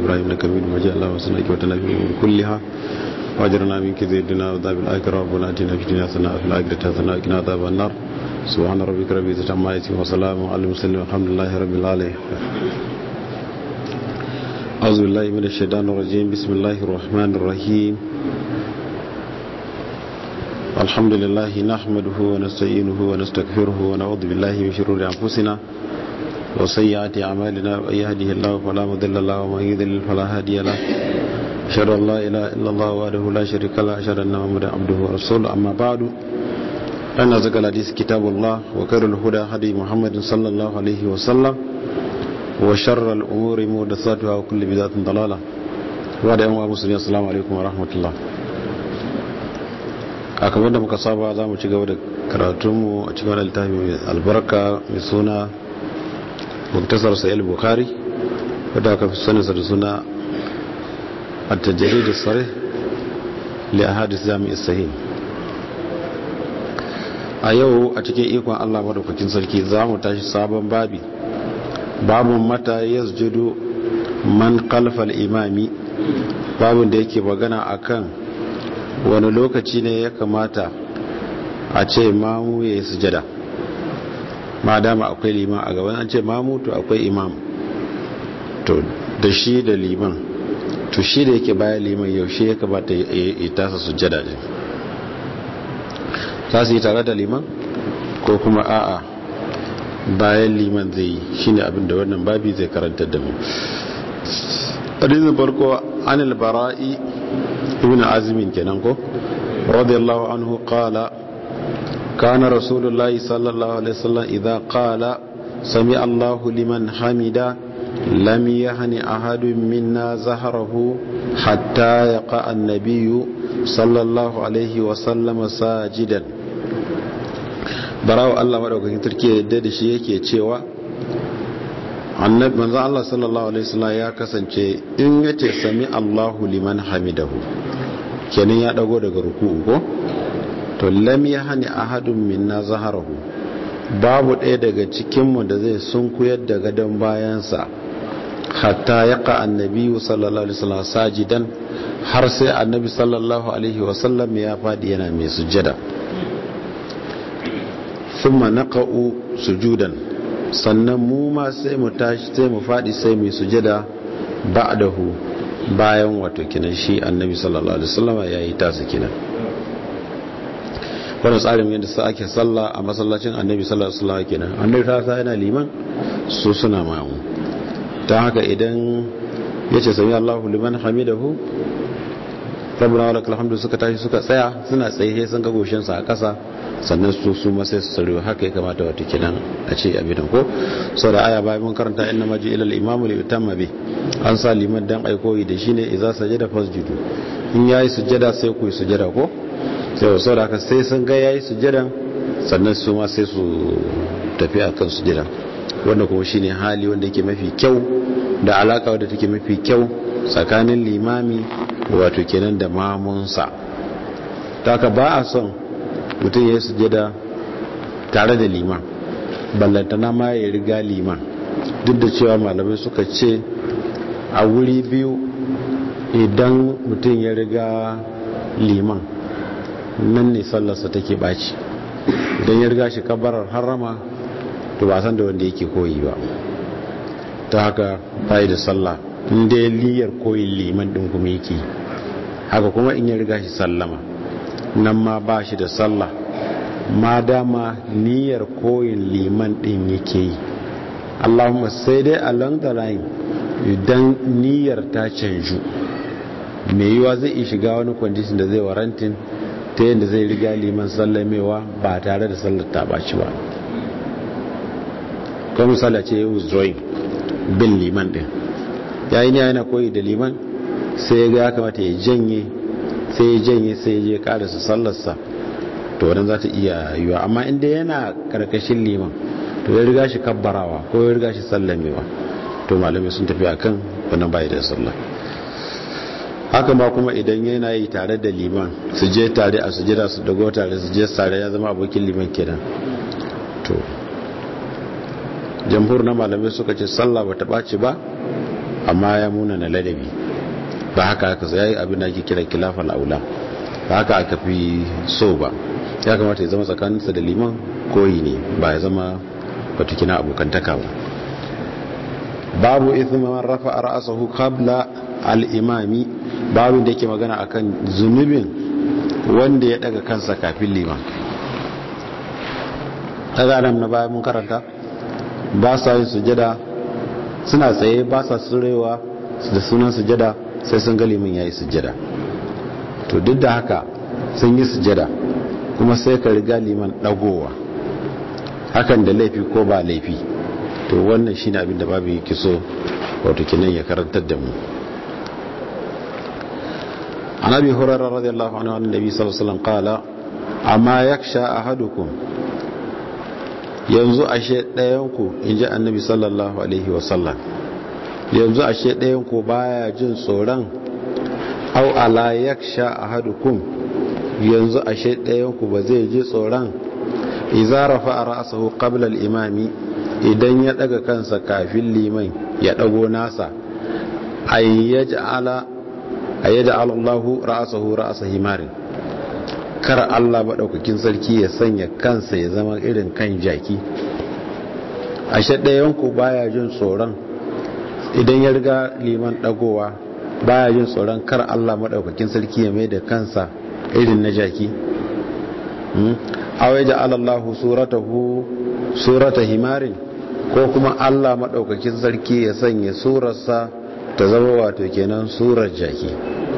ابراهيم انك حميد مجيد اللهم صل وسلم في الامور كلها واجرنا من كذب الدنيا وعذاب الاخره ربنا اتنا في الدنيا حسنه وفي الاخره حسنه وقنا عذاب النار سبحان ربك رب العزه عما يصفون وسلام على المرسلين والحمد لله رب العالمين أعوذ بالله من الشيطان الرجيم بسم الله الرحمن الرحيم الحمد لله نحمده ونستعينه ونستغفره ونعوذ بالله من شرور أنفسنا وسيئات أعمالنا ومن يهده الله فلا مضل له ومن يضلل فلا هادي له أشهد أن لا إله إلا الله وحده لا شريك له أشهد أن محمدا عبده ورسوله أما بعد فإن أزكى الحديث كتاب الله وخير الهدى هدي محمد صلى الله عليه وسلم وشر الأمور محدثاتها وكل بدعة ضلالة وعلى أمة مسلمين السلام عليكم ورحمة الله a kamar da muka saba za mu ci gaba da karatunmu a cikin wani littafi mai albarka mai suna muktasar sa'il bukari wadda aka fi saninsa da suna attajiri da tsare li a hadis jami'is sahih a yau a cikin ikon allah madaukakin sarki za mu tashi sabon babi babun mata ya sujudu man kalfal imami babun da yake magana akan wani lokaci ne ya kamata a ce mamu ya yi sujada ma dama akwai liman a gaban an ce mamu to akwai imam to da shi da liman to shi da yake bayan liman yaushe ya kamata ya tasa sujada ne za su yi tare da liman ko kuma a'a bayan liman zai yi shi ne abinda wannan babi zai karanta da mu hadisin farko anil bara'i ibn azmin kenan ko radiyallahu anhu qala kana rasulullahi sallallahu alaihi wasallam idza qala sami allahu liman hamida lam yahni ahadun minna zahrahu hatta yaqa an-nabiy sallallahu alaihi wasallam sajidan barawo Allah madaukakin turke yadda da shi yake cewa annabi manzo Allah sallallahu alaihi wasallam ya kasance in yace sami Allahu liman hamidahu kenan ya dago daga ruku'u ko to lam yahni ahadun minna zaharahu babu ɗaya daga cikin mu da zai sunkuyar da gadon bayansa hatta yaqa annabi sallallahu alaihi wasallam sajidan har sai annabi sallallahu alaihi wasallam ya fadi yana mai sujjada thumma naqa'u sujudan sannan mu ma sai mu tashi sai mu fadi sai mu sujada ba'dahu bayan wato kinan shi annabi sallallahu alaihi wasallam yayi tasa kinan wannan tsarin yadda sa ake sallah a masallacin annabi sallallahu alaihi wasallam kenan annabi ta sa yana liman su suna mamu ta haka idan yace sami Allahu liman hamidahu rabbana walakal hamdu suka tashi suka tsaya suna tsaye sun ga goshin sa a kasa sannan su su masai su sarewa haka ya kamata wata kinan a ce abin ko sau da aya bayan mun karanta inna maji ilal imamu li utamma bi an sa liman dan aikoyi da shine idza sajada fasjudu in yayi sujada sai ku yi sujada ko sai sau da haka sai sun ga yayi sujada sannan su ma sai su tafi akan sujada wanda kuma shine hali wanda yake mafi kyau da alaka wadda take mafi kyau tsakanin limami wato kenan da mamunsa ta ka ba a son mutum ya sujada tare da liman ballantana ma ya riga liman duk da cewa malamai suka ce a wuri biyu idan mutum ya riga liman nan ne sallarsa take baci idan ya riga shi kabarar harama to ba san da wanda yake koyi ba ta haka bayi da sallah inda ya liyar koyin liman din kuma yake haka kuma in ya riga shi sallama nan ma ba shi da sallah ma dama niyyar koyin liman din yake yi allahumma sai dai along the line idan niyyar ta canju mai yiwa zai iya shiga wani kwandishin da zai warantin ta yadda zai riga liman sallamewa ba tare da sallar ta baci ba kuma misali ce yi withdrawing bin liman din yayi ne yana koyi da liman sai ya ga ya kamata ya janye sai ya janye sai ya je karasa sallarsa to wannan za ta iya yiwa amma inda yana karkashin liman to ya riga shi kabbarawa ko ya riga shi sallamewa to malamai sun tafi akan wannan bai da sallah haka ma kuma idan yana yi tare da liman su je tare a sujira su dago tare su je tare ya zama abokin liman kenan to jamhur na malamai suka ce sallah ba ta ɓaci ba amma ya muna na ladabi ba haka aka sai abin da ake kira kilafal aula ba haka aka fi so ba ya kamata ya zama tsakaninsa da liman koyi ne ba ya zama batukina abokantaka ba babu ithma man rafa ra'sahu qabla al-imami babu da yake magana akan zunubin wanda ya daga kansa kafin liman daga nan na bayan mun karanta ba sa yin sujada suna tsaye ba sa surewa da sunan sujada sai sun ga liman yayi sujada to duk da haka sun yi sujada kuma sai ka riga liman dagowa hakan da laifi ko ba laifi to wannan shine abin da babu yake so wato kinan ya karantar da mu an abi hurairah radiyallahu anhu annabi sallallahu alaihi wasallam qala amma yaksha ahadukum yanzu ashe ɗayan ku inji annabi sallallahu alaihi wasallam yanzu ashe ɗayan ku baya jin tsoron au ala yaksha ahadukum yanzu ashe ɗayan ku ba zai ji tsoron idza rafa'a ra'sahu qabla al-imami idan ya daga kansa kafin liman ya dago nasa ayyaj'ala ayyaj'ala Allahu ra'sahu ra'sa himarin kar Allah madaukakin sarki ya sanya kansa ya zama irin kan jaki ashe ɗayan ku baya jin tsoron idan ya riga liman dagowa baya jin tsoron kar Allah madaukakin sarki ya mai da kansa irin na jaki awai ja'alallahu suratahu surata himarin ko kuma Allah madaukakin sarki ya sanya surarsa ta zama wato kenan surar jaki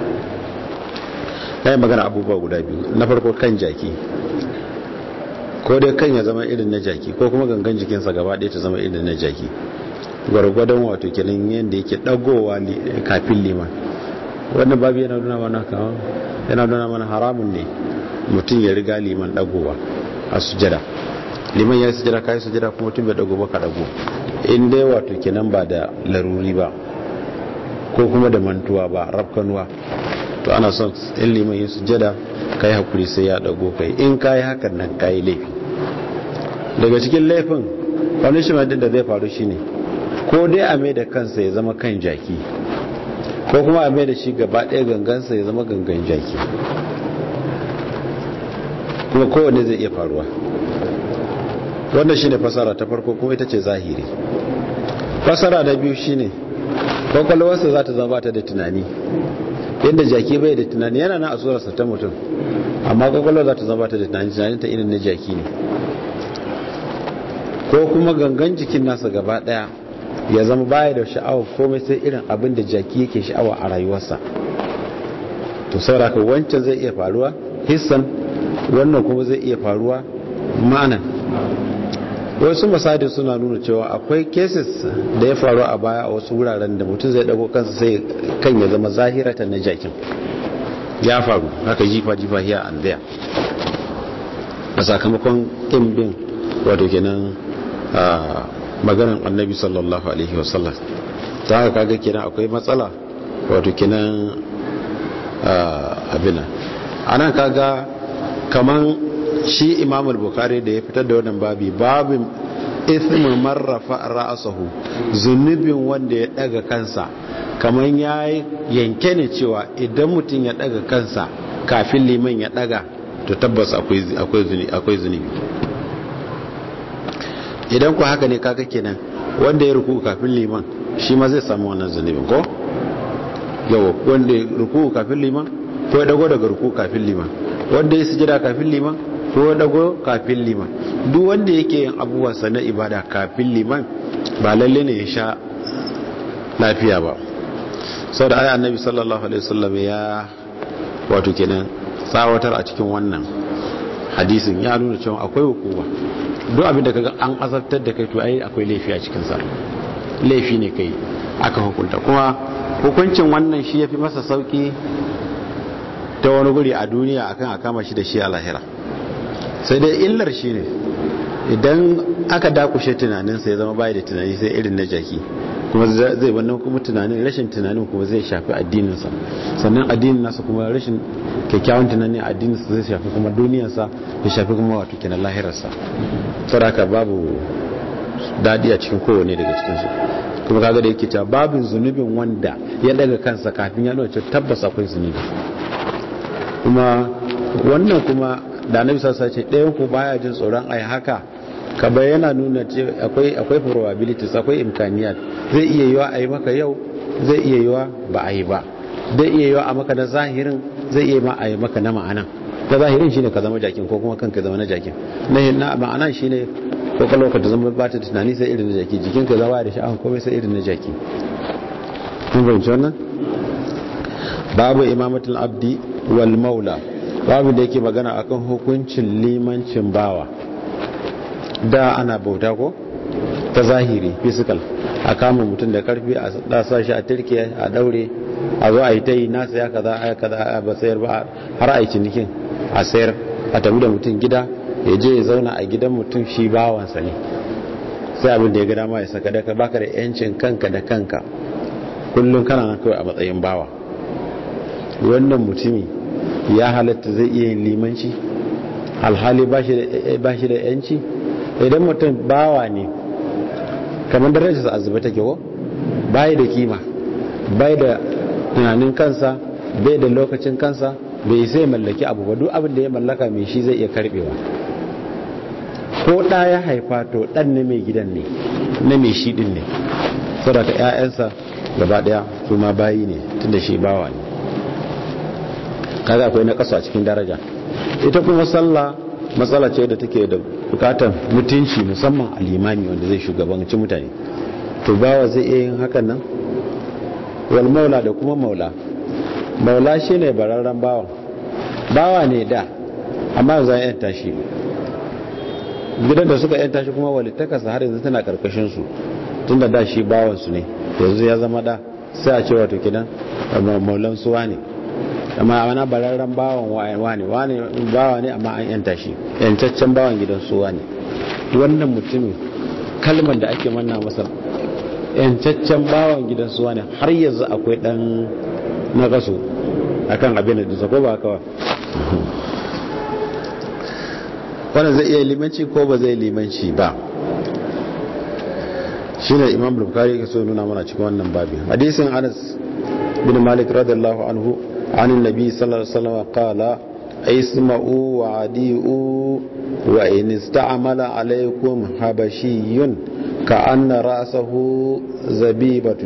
kai magana abubuwa guda biyu na farko kan jaki ko dai kan ya zama irin na jaki ko kuma gangan jikinsa gaba ɗaya ta zama irin na jaki gwargwadon wato kenan yadda yake dagowa kafin liman wannan babu yana nuna mana kawo yana nuna mana haramun ne mutum ya riga liman dagowa a sujada liman ya sujada kai sujada kuma mutum bai dago ba ka dago in dai wato kenan ba da laruri ba ko kuma da mantuwa ba rafkanuwa to ana son in liman ya sujada kai hakuri sai ya dago kai in kai hakan nan kai laifi daga cikin laifin punishment din da zai faru shine ko dai a mai da kansa ya zama kan jaki ko kuma a mai da shi gaba ɗaya gangansa ya zama gangan jaki kuma kowane zai iya faruwa wannan shine fasara ta farko kuma ita ce zahiri fasara da biyu shine kwakwalwarsa za ta zama ba ta da tunani yadda jaki bai da tunani yana na asurarsa ta mutum amma kwakwalwar za ta zama ba ta da tunani tunanin ta irin na jaki ne ko kuma gangan jikin nasa gaba daya ya zama baya da sha'awa komai sai irin abin da jaki yake sha'awa a rayuwarsa to sauraka wancan zai iya faruwa hissan wannan kuma zai iya faruwa ma'anan wasu masadi suna nuna cewa akwai cases da ya faru a baya a wasu wuraren da mutum zai dago kansa sai kan ya zama zahirata na jakin ya faru haka jifa jifa here and there a sakamakon kimbin wato kenan maganan annabi sallallahu alaihi wasallam ta haka kaga kenan akwai matsala wato kenan abina anan kaga kaman shi imam al-bukhari da ya fitar da wannan babi babin ithmu marrafa ra'sahu zunubin wanda ya daga kansa kaman yayi yanke ne cewa idan mutum ya daga kansa kafin liman ya daga to tabbas akwai akwai zunubi akwai zunubi idan ku haka ne kaga kenan wanda ya ruku kafin liman shi ma zai samu wannan zunubin ko yawa wanda ya ruku kafin liman ko ya dago daga ruku kafin liman wanda ya sujada kafin liman ko dago kafin liman duk wanda yake yin abubuwansa na ibada kafin liman ba lalle ne ya sha lafiya ba sau da aya annabi sallallahu alaihi wasallam ya wato kenan tsawatar a cikin wannan hadisin ya nuna cewa akwai hukuma duk abin da kaga an azabtar da kai to ai akwai laifi a cikin sa laifi ne kai aka hukunta kuma hukuncin wannan shi yafi masa sauki ta wani guri a duniya akan a kama shi da shi a lahira sai dai illar shi ne idan aka dakushe tunaninsa ya zama bayi da tunani sai irin na jaki kuma zai wannan kuma tunanin rashin tunanin kuma zai shafi addininsa sannan addinin nasa kuma rashin kyakkyawan tunanin addininsa zai shafi kuma duniyarsa ya shafi kuma wato kenan lahirarsa saboda babu dadi a cikin kowane daga cikinsu kuma kaga da yake cewa babin zunubin wanda ya daga kansa kafin ya nuna tabbas akwai zunubi kuma wannan kuma da annabi sassa ce ɗayan ku baya jin tsoron ai haka ka yana nuna ce akwai akwai probabilities akwai imkaniyat zai iya yiwa a yi maka yau zai iya yiwa ba a yi ba zai iya yiwa a maka na zahirin zai iya ma a yi maka na ma'anan na zahirin shine ka zama jakin ko kuma kanka zama na jakin na ma'anan shine ko kallo ka zama ba ta tunani sai irin na jaki jikin ka zama da sha'awa komai sai irin na jaki kun fahimci wannan babu imamatul abdi wal maula babu da yake magana akan hukuncin limancin bawa da ana bauta ko ta zahiri physical a kama mutum da karfi a dasa shi a turke a daure a zo a yi ta yi nasa ya kaza a kaza a ba sayar ba har a yi cinikin a sayar a tafi da mutum gida ya je ya zauna a gidan mutum shi bawansa ne sai abin da ya gada ma ya saka daga baka da yancin kanka da kanka kullum kana na kawai a matsayin bawa wannan mutumi ya halatta zai iya yin limanci alhali ba shi da yanci idan mutum bawa ne kamar darajarsa a zuba take ko bai da kima bai da tunanin kansa bai da lokacin kansa bai sai mallaki abu ba duk abin da ya mallaka mai shi zai iya karbewa ko ɗa ya haifa to ɗan na mai gidan ne na mai shi ɗin ne saboda ‘ya'yansa gaba ɗaya su ma bayi ne tun da shi bawa ne kaga akwai na ƙasa a cikin daraja ita kuma sallah matsala ce da take da bukatar mutunci musamman a limami wanda zai shugabanci mutane to bawa zai iya yin hakan nan wal maula da kuma maula maula shine bararren bawa bawa ne da amma za a yanta shi gidan da suka yanta shi kuma walittakasa har yanzu tana karkashin su tun da da shi bawansu ne yanzu ya zama da sai a ce wato kidan maulan suwa ne amma ana bararren bawan wane wane bawa ne amma an yanta shi yantaccen bawan gidan suwa ne wannan mutumin kalmar da ake manna masa yantaccen bawan gidan suwa ne har yanzu akwai dan na kaso akan abin da ko ba kawai wannan zai iya limanci ko ba zai limanci ba shine imam bukhari ke so nuna mana cikin wannan babin hadisin anas bin malik radiyallahu anhu عن النبي صلى الله عليه وسلم قال اسمعوا وعديئوا وإن استعمل عليكم حبشي كأن رأسه زبيبة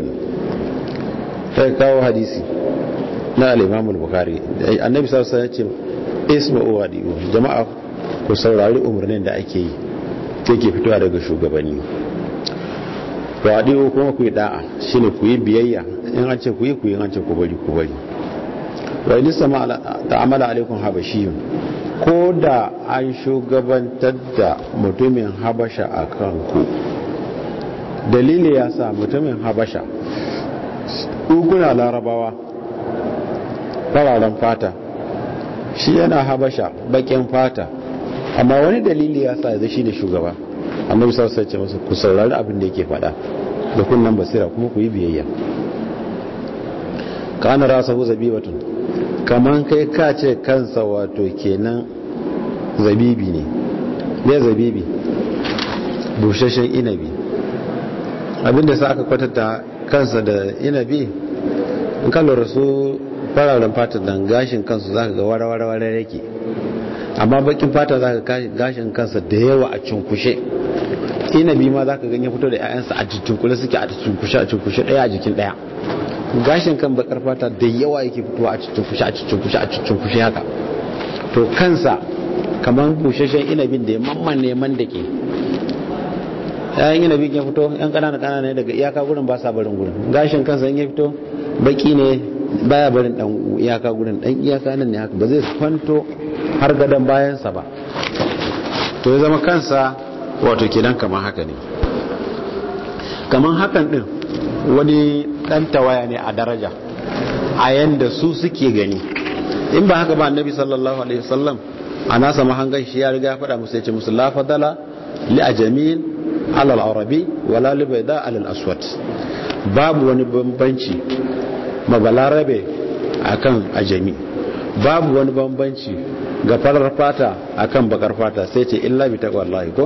فكاو حديثي na al-Imam al-Bukhari annabi sallallahu alaihi wasallam ya ce isma'u wa di'u jama'a ku saurari umarnin da ake yi take fitowa daga shugabanni wa di'u kuma ku yi da'a shine ku yi biyayya in an ce ku yi ku yi an ce ku bari ku bari wa in sama ta'amala alaikum habashiyun ko da an shugabantar da mutumin habasha a kanku dalili ya sa mutumin habasha kuna larabawa fararen fata shi yana habasha bakin fata amma wani dalili ya sa ya shi da shugaba annabi sallallahu alaihi wasallam ku saurari abin da yake faɗa da kunnan basira kuma ku yi biyayya kana rasahu zabibatun kaman kai ka ce kansa wato kenan zabibi ne ne zabibi bushashen inabi abinda sa aka kwatanta kansa da inabi in ka lura su fararen fata dan gashin kansu zaka ga wara-wara yake amma bakin fata zaka ga gashin kansa da yawa a cunkushe inabi ma zaka ganye fito da 'ya'yansa a cunkushe suke a cunkushe a cunkushe daya a jikin daya gashin kan bakar fata da yawa yake fitowa a cunkushe a cunkushe a cunkushe haka to kansa kamar bushashen inabin da ya mamman neman da ke yayin inabin ya fito yan kanana kanana ne daga iyaka gurin ba sa barin gurin gashin kansa in ya fito baki ne baya barin dan iyaka gurin dan iyaka nan ne haka ba zai kwanto har gadon bayansa ba to ya zama kansa wato kenan kamar haka ne kamar hakan din wani dan tawaya ne a daraja a yanda su suke gani in ba haka ba annabi sallallahu alaihi wasallam a nasa mahangan shi ya riga faɗa musu ya ce musu la fadala li ajamin alal arabi wala li bayda alal aswad babu wani bambanci mabalarabe akan ajami babu wani bambanci ga farar fata akan bakar fata sai ce illa bi taqwallahi ko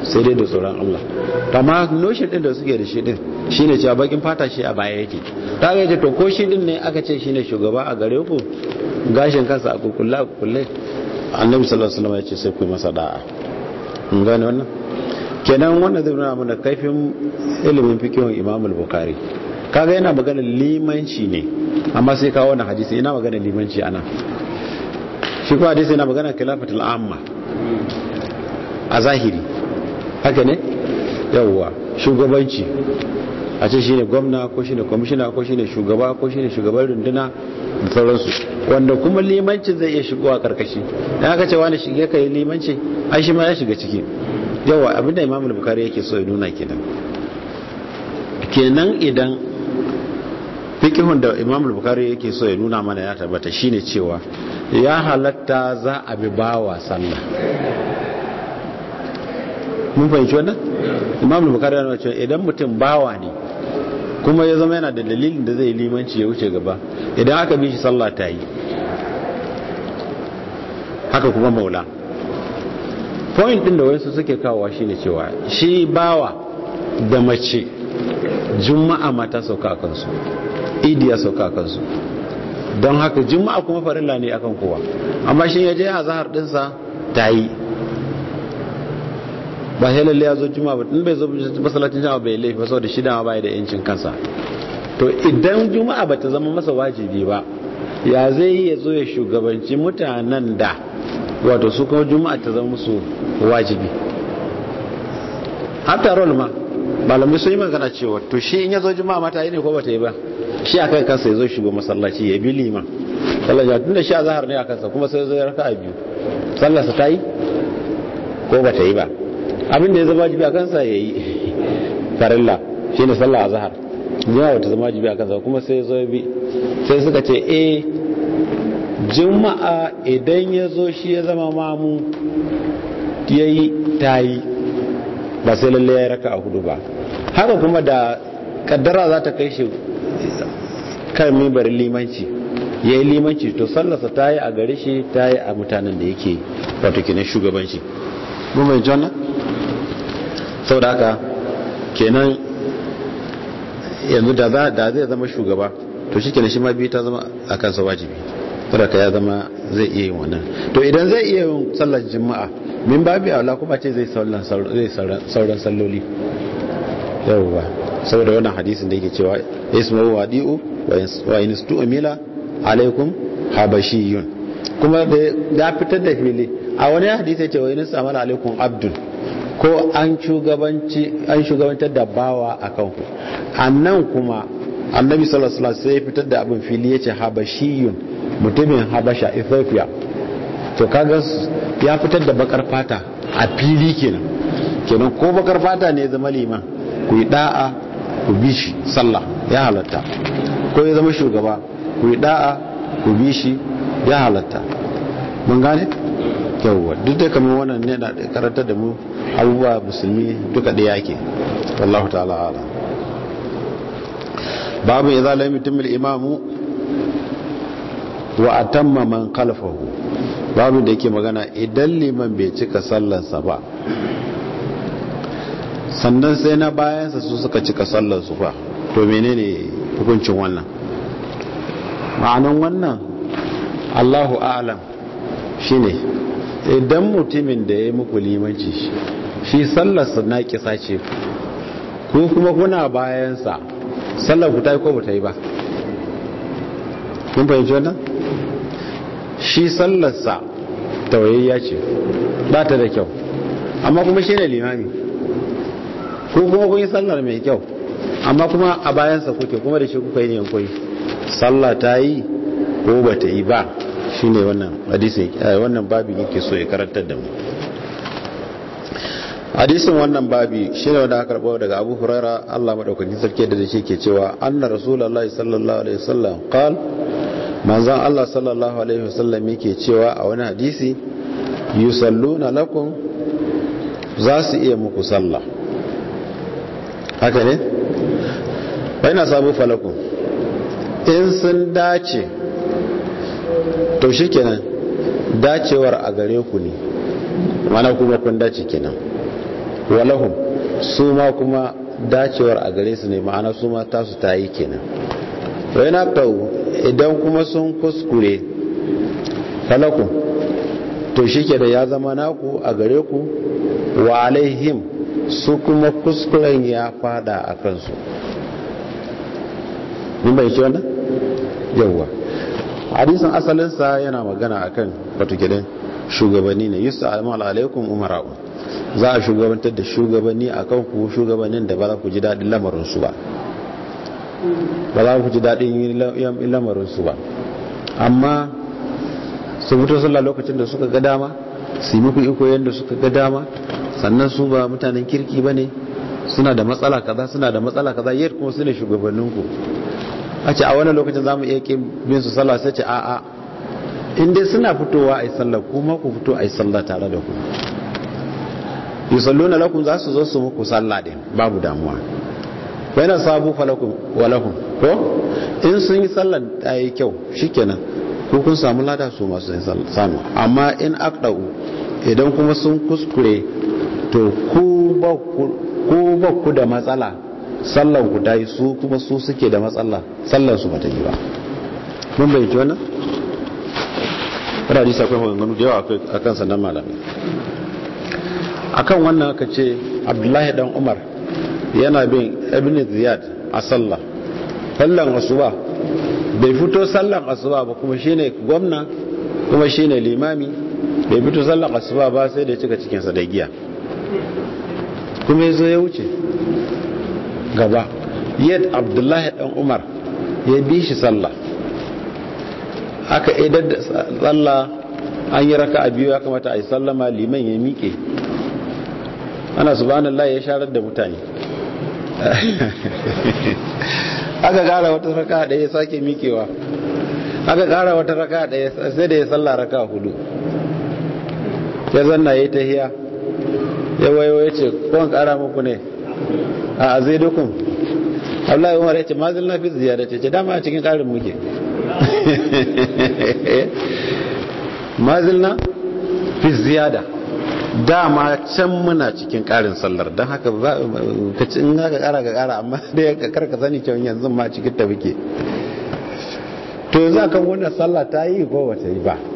sai dai da tsoron Allah amma notion din da suke da shi din shine cewa bakin fata shi a baya yake ta ga yace to ko shi din ne aka ce shine shugaba a gare ku gashin kansa a kukulla a kukulle annabi sallallahu alaihi wasallam ya ce sai ku masa da'a mun gane wannan kenan wannan zai nuna mana kaifin ilimin fikihun Imam al-Bukhari kaga yana magana limanci ne amma sai kawo wannan hadisi ina magana limanci ana shi ko hadisi yana magana khilafatul amma a zahiri haka ne yawwa shugabanci a ce shine gwamna ko shine kwamishina ko shine shugaba ko shine shugaban runduna da sauransu wanda kuma limanci zai iya shigowa karkashi dan aka ce wani shige kai limanci ai shi ma ya shiga ciki yawa abinda imam al-bukhari yake so ya nuna kenan kenan idan fikihun da imam al-bukhari yake so ya nuna mana ya tabbata shine cewa ya halatta za a bi bawa sallah mun fahimci wannan imam al-bukhari yana cewa idan mutum bawa ne kuma ya zama yana da dalilin da zai limanci ya wuce gaba idan aka bi shi sallah ta yi haka kuma maula point din da wasu suke kawowa shine cewa shi bawa da mace juma'a mata sauka a kansu idi ya sauka a kansu don haka juma'a kuma farilla ne akan kowa amma shi ya je a zahar dinsa ta yi ba sai lalle ya zo juma'a ba in bai zo masallacin jama'a bai laifi ba saboda shi dama bai da yancin kansa to idan juma'a bata zama masa wajibi ba ya zai ya zo ya shugabanci mutanen da wato su kuma juma'a ta zama musu wajibi hatta rol ma malamai sun yi magana cewa to shi in ya zo juma'a mata yi ne ko bata yi ba shi a kai kansa ya zo shigo masallaci ya bi liman sallar ya tunda shi a zahar ne a kansa kuma sai zo ya raka a biyu sallarsa ta yi ko bata yi ba abin da ya zama wajibi a kansa ya yi farilla shi ne sallah a zahar juma'a bata zama wajibi a kansa kuma sai zo ya bi sai suka ce eh juma'a idan ya zo shi ya zama mamu ya yi ta yi ba sai lalle ya raka a hudu ba haka kuma da kaddara za ta kai shi kan mibar limanci ya yi limanci to sallarsa ta yi a gare shi ta yi a mutanen da yake wato kenan shugabanci mun mai jonna sau da haka kenan yanzu da zai zama shugaba to shi kenan shi ma biyu ta zama a kansa wajibi saboda ya zama zai iya yin wannan to idan zai iya yin sallar juma'a min babi aula kuma ce zai sauran salloli yawwa saboda wannan hadisin da yake cewa ismu wadi'u wa in stu'mila alaikum habashiyun kuma da ya fitar da fili a wani hadisi ya ce wa in samala alaikum abdul ko an shugabanci an shugabantar da bawa akan ku annan kuma annabi sallallahu alaihi wasallam sai ya fitar da abin fili yace habashiyun mutumin habasha ethiopia to kaga ya fitar da bakar fata a fili kenan kenan ko bakar fata ne zama liman ku yi da'a ku bi shi sallah ya halatta ko ya zama shugaba ku yi da'a ku bi shi ya halatta mun gane yawwa duk da kamar wannan ne na karantar da mu abubuwa musulmi duka ɗaya yake wallahu ta'ala ala babu idza lam yutim al-imamu wa atamma man khalfahu babu da yake magana idan liman bai cika sallarsa ba sannan sai na bayansa su suka cika sallarsu ba to menene hukuncin wannan ma'anan wannan Allahu a'lam shine idan mutumin da ya yi muku limanci shi sallarsa na kisa ce ku kuma kuna bayansa sallar ku ta yi ko ba ta yi ba kun fahimci wannan shi sallarsa tawayayya ce ba ta da kyau amma kuma shi ne limami ko kuma kun yi sallar mai kyau amma kuma a bayansa kuke kuma da shi kuka yi ne koyi sallah ta yi ko ba ta yi ba shi ne wannan hadisi wannan babi yake so ya karantar da mu hadisin wannan babi shi ne wanda aka karɓo daga abu huraira allah maɗaukakin sarki da shi ke cewa anna rasulallah sallallahu alaihi wasallam qal manzon allah sallallahu alaihi wasallam yake cewa a wani hadisi yusalluna lakum za su iya muku sallah haka ne baina sabu falakun in sun dace to shi kenan dacewar a gare ku ne mana kuma kun dace kenan walahum su ma kuma dacewar a gare su ne ma'ana su ma tasu ta yi kenan wai na idan kuma sun kuskure falakun to shi ke da ya zama naku a gare ku wa alaihim su kuma kuskuren ya fada a kansu mun bai wannan yawwa hadisin asalinsa yana magana akan wato gidan shugabanni ne yusa almal alaikum umara'u za a shugabantar da shugabanni akan ku shugabannin da ba za ku ji daɗin lamarinsu ba ba za ku ji daɗin lamarinsu ba amma su mutu sallah lokacin da suka ga dama su yi muku iko yadda suka ga dama sannan su ba mutanen kirki ba ne suna da matsala kaza suna da matsala kaza yadda kuma su ne shugabanninku a ce a wani lokacin za mu iya ƙin bin su sallah sai ce a a in dai suna fitowa a yi sallah kuma ku fito a yi sallah tare da ku yi sallo na lakun za su zo su muku sallah din babu damuwa bayan sabu falakun walakun ko in sun yi sallan ta yi kyau shikenan ko kun samu lada su masu yin samu amma in akdau idan kuma sun kuskure to ku ba ku da matsala sallan ku ta yi su kuma su suke da matsala sallan su bata yi ba mun bai ji wannan kada hadisi akwai maganganu da yawa a kan sannan malamai akan wannan aka ce abdullahi dan umar yana bin ibn ziyad a sallah sallan asuba bai fito sallan asuba ba kuma shine gwamna kuma shine limami bai fito sallan asuba ba sai da cika cikinsa da giya kuma yazo ya wuce gaba yad abdullahi dan umar ya bi shi sallah aka idar da sallah an yi raka a biyu ya kamata a yi sallama liman ya miƙe ana subhanallah ya sharar da mutane aka kara wata raka da ya sake mikewa aka kara wata raka da ya sai da ya salla raka hudu ya zanna ya yi tahiya ya wayo ya ce kowane kara muku ne a zai dukun Allah umar ya ce mazil na fi ziyara ce dama a cikin karin muke mazil na fi ziyada dama can muna cikin karin sallar don haka ka ci in haka kara ka kara amma dai ka karka sani cewa yanzu ma cikin ta muke to yanzu akan wannan sallah ta yi ko bata yi ba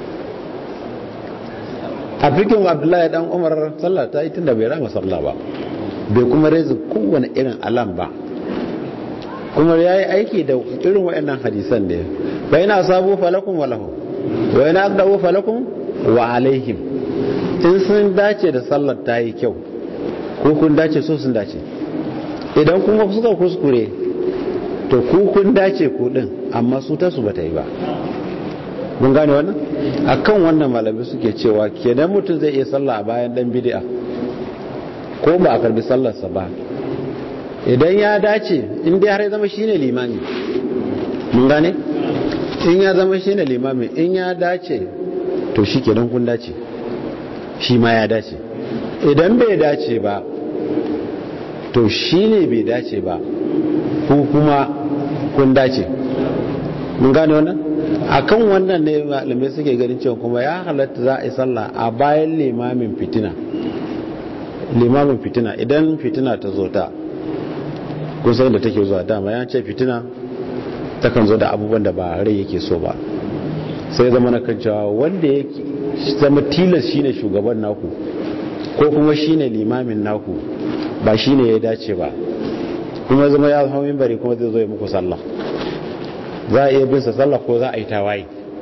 a fikin abdullahi dan umar sallah ta yi tunda bai rama sallah ba bai kuma reza kowane irin alam ba kuma ya yi aiki da irin waɗannan hadisan ne bai na sabu falakun walahu wa yana aqdabu falakun wa alaihim in sun dace da sallar ta yi kyau ko kun dace so sun dace idan kuma suka kuskure to ku kun dace ku din amma su ta su bata yi ba mun gane wannan akan wannan malamai suke cewa kenan mutum zai iya sallah a bayan dan bid'a ko ba a karbi sallarsa ba idan ya dace in dai har ya zama shine limami mun gane in ya zama shine limami in ya dace to shi kenan kun dace shi ma ya dace idan bai dace ba to shi ne bai dace ba ko kuma kun dace mun gane wannan akan wannan ne malamai suke ganin cewa kuma ya halatta za a yi sallah a bayan limamin fitina limamin fitina idan fitina ta zo ta kun san da take zuwa dama ya ce fitina takan zo da abubuwan da ba rai yake so ba sai zama na kan cewa wanda yake zama tilas shine shugaban naku ko kuma shine limamin naku ba shine ya dace ba kuma zama ya zama mimbari kuma zai zo ya muku sallah za a iya bin sa sallah ko za a yi tawaye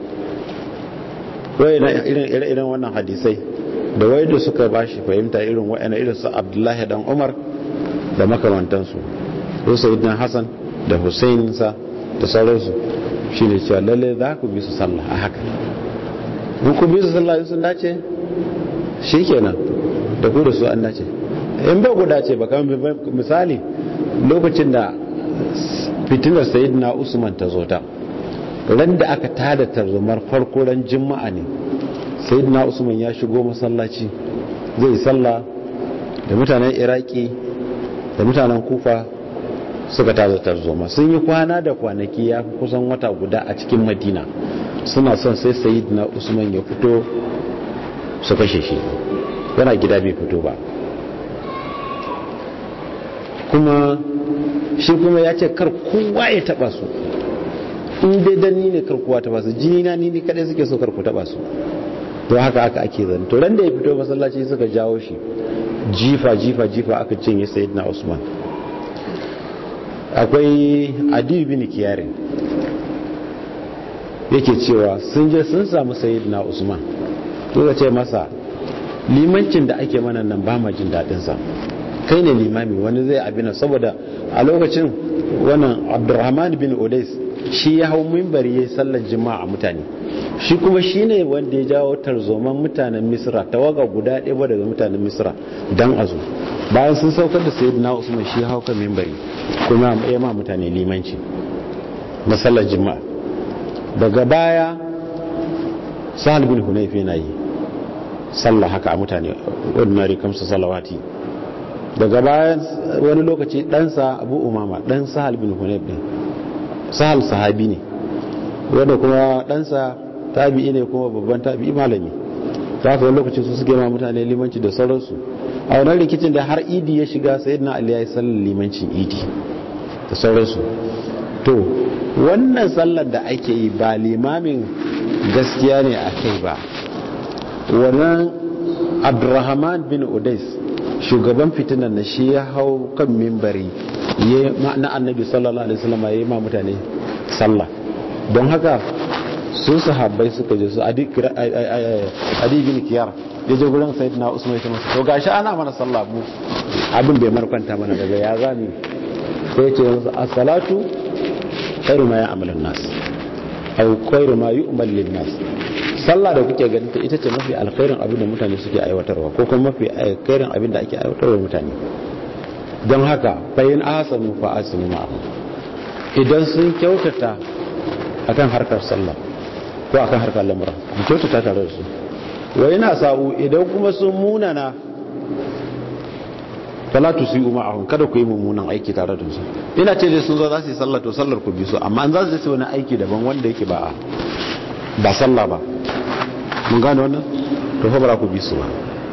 wai na irin irin wannan hadisai da wai da suka bashi fahimta irin wa'ana irin su Abdullahi dan Umar da makamantansu ko sayyidina Hassan da Hussein sa da sauransu shine cewa lalle za ku bi su sallah a haka in ku bi su sallah sun dace shikenan da ku da su an dace in ba ku dace ba kamar misali lokacin da fitinar sayyidina usman ta zo ta ran da aka tada tarzomar farko ran juma'a ne sayyidina usman ya shigo masallaci zai sallah da mutanen iraki da mutanen kufa suka tada tarzoma sun yi kwana da kwanaki ya kusan wata guda a cikin madina suna son sai sayyidina usman ya fito su kashe shi yana gida bai fito ba kuma shi kuma ya ce kar kowa ya taba su in dai dan ni ne kar kowa taba su jini na ni ne kadai suke so kar ku taba su to haka aka ake zan to ran da ya fito masallaci suka jawo shi jifa jifa jifa aka cinye sayyidina usman akwai adi bin kiyarin yake cewa sun je sun samu sayyidina usman to ce masa limancin da ake mana nan ba ma jin daɗin sa kai ne limami wani zai abina saboda a lokacin wannan abdurrahman bin odais shi ya hau mimbari ya yi sallar jima'a a mutane shi kuma shi ne wanda ya jawo tarzoman mutanen misra tawaga guda ɗaya ba daga mutanen misra don a zo bayan sun saukar da sayi na usman shi hau kan mimbari kuma ya ma mutane limanci na sallar jima'a daga baya sahal bin hunayf yana yi sallah haka a mutane ordinary kamsa salawati daga bayan wani lokaci ɗansa abu umama ɗan sahal bin hunayf ɗin sahal sahabi ne wanda kuma ɗansa tabi'i ne kuma babban tabi'i malami ta haka wani lokaci su suke ma mutane limanci da sauransu a wannan rikicin da har idi ya shiga sai na ali ya yi sallar limancin idi da sauransu to wannan sallar da ake yi ba limamin gaskiya ne a kai ba wannan abdurrahman bin udais shugaban fitinan na shi ya hau kan mimbari na annabi sallallahu alaihi wasallam ya yi ma mutane sallah don haka su sahabbai suka je su adi bin kiyar ya je gurin sayyidina usman ya masa to gashi ana mana sallah mu abin bai markwanta mana daga ya zani sai ce musu as-salatu khairu ma ya'malun nas aw khairu ma yu'mal lin nas sallah da kuke ganin ta ita ce mafi alkhairin abin da mutane suke aiwatarwa ko kuma mafi alkhairin abin da ake aiwatarwa mutane don haka bayan asanu fa asanu ma'ahu idan sun kyautata akan harkar sallah ko akan harkar lamura ku kyautata tare da su wa yana sa'u idan kuma sun munana salatu su yi ma'ahun kada ku yi mummunan aiki tare da su ina ce dai sun zo za su yi sallah to sallar ku bi su amma an za su yi wani aiki daban wanda yake ba ba sallah ba mun gane wannan to fa ba ku bi su ba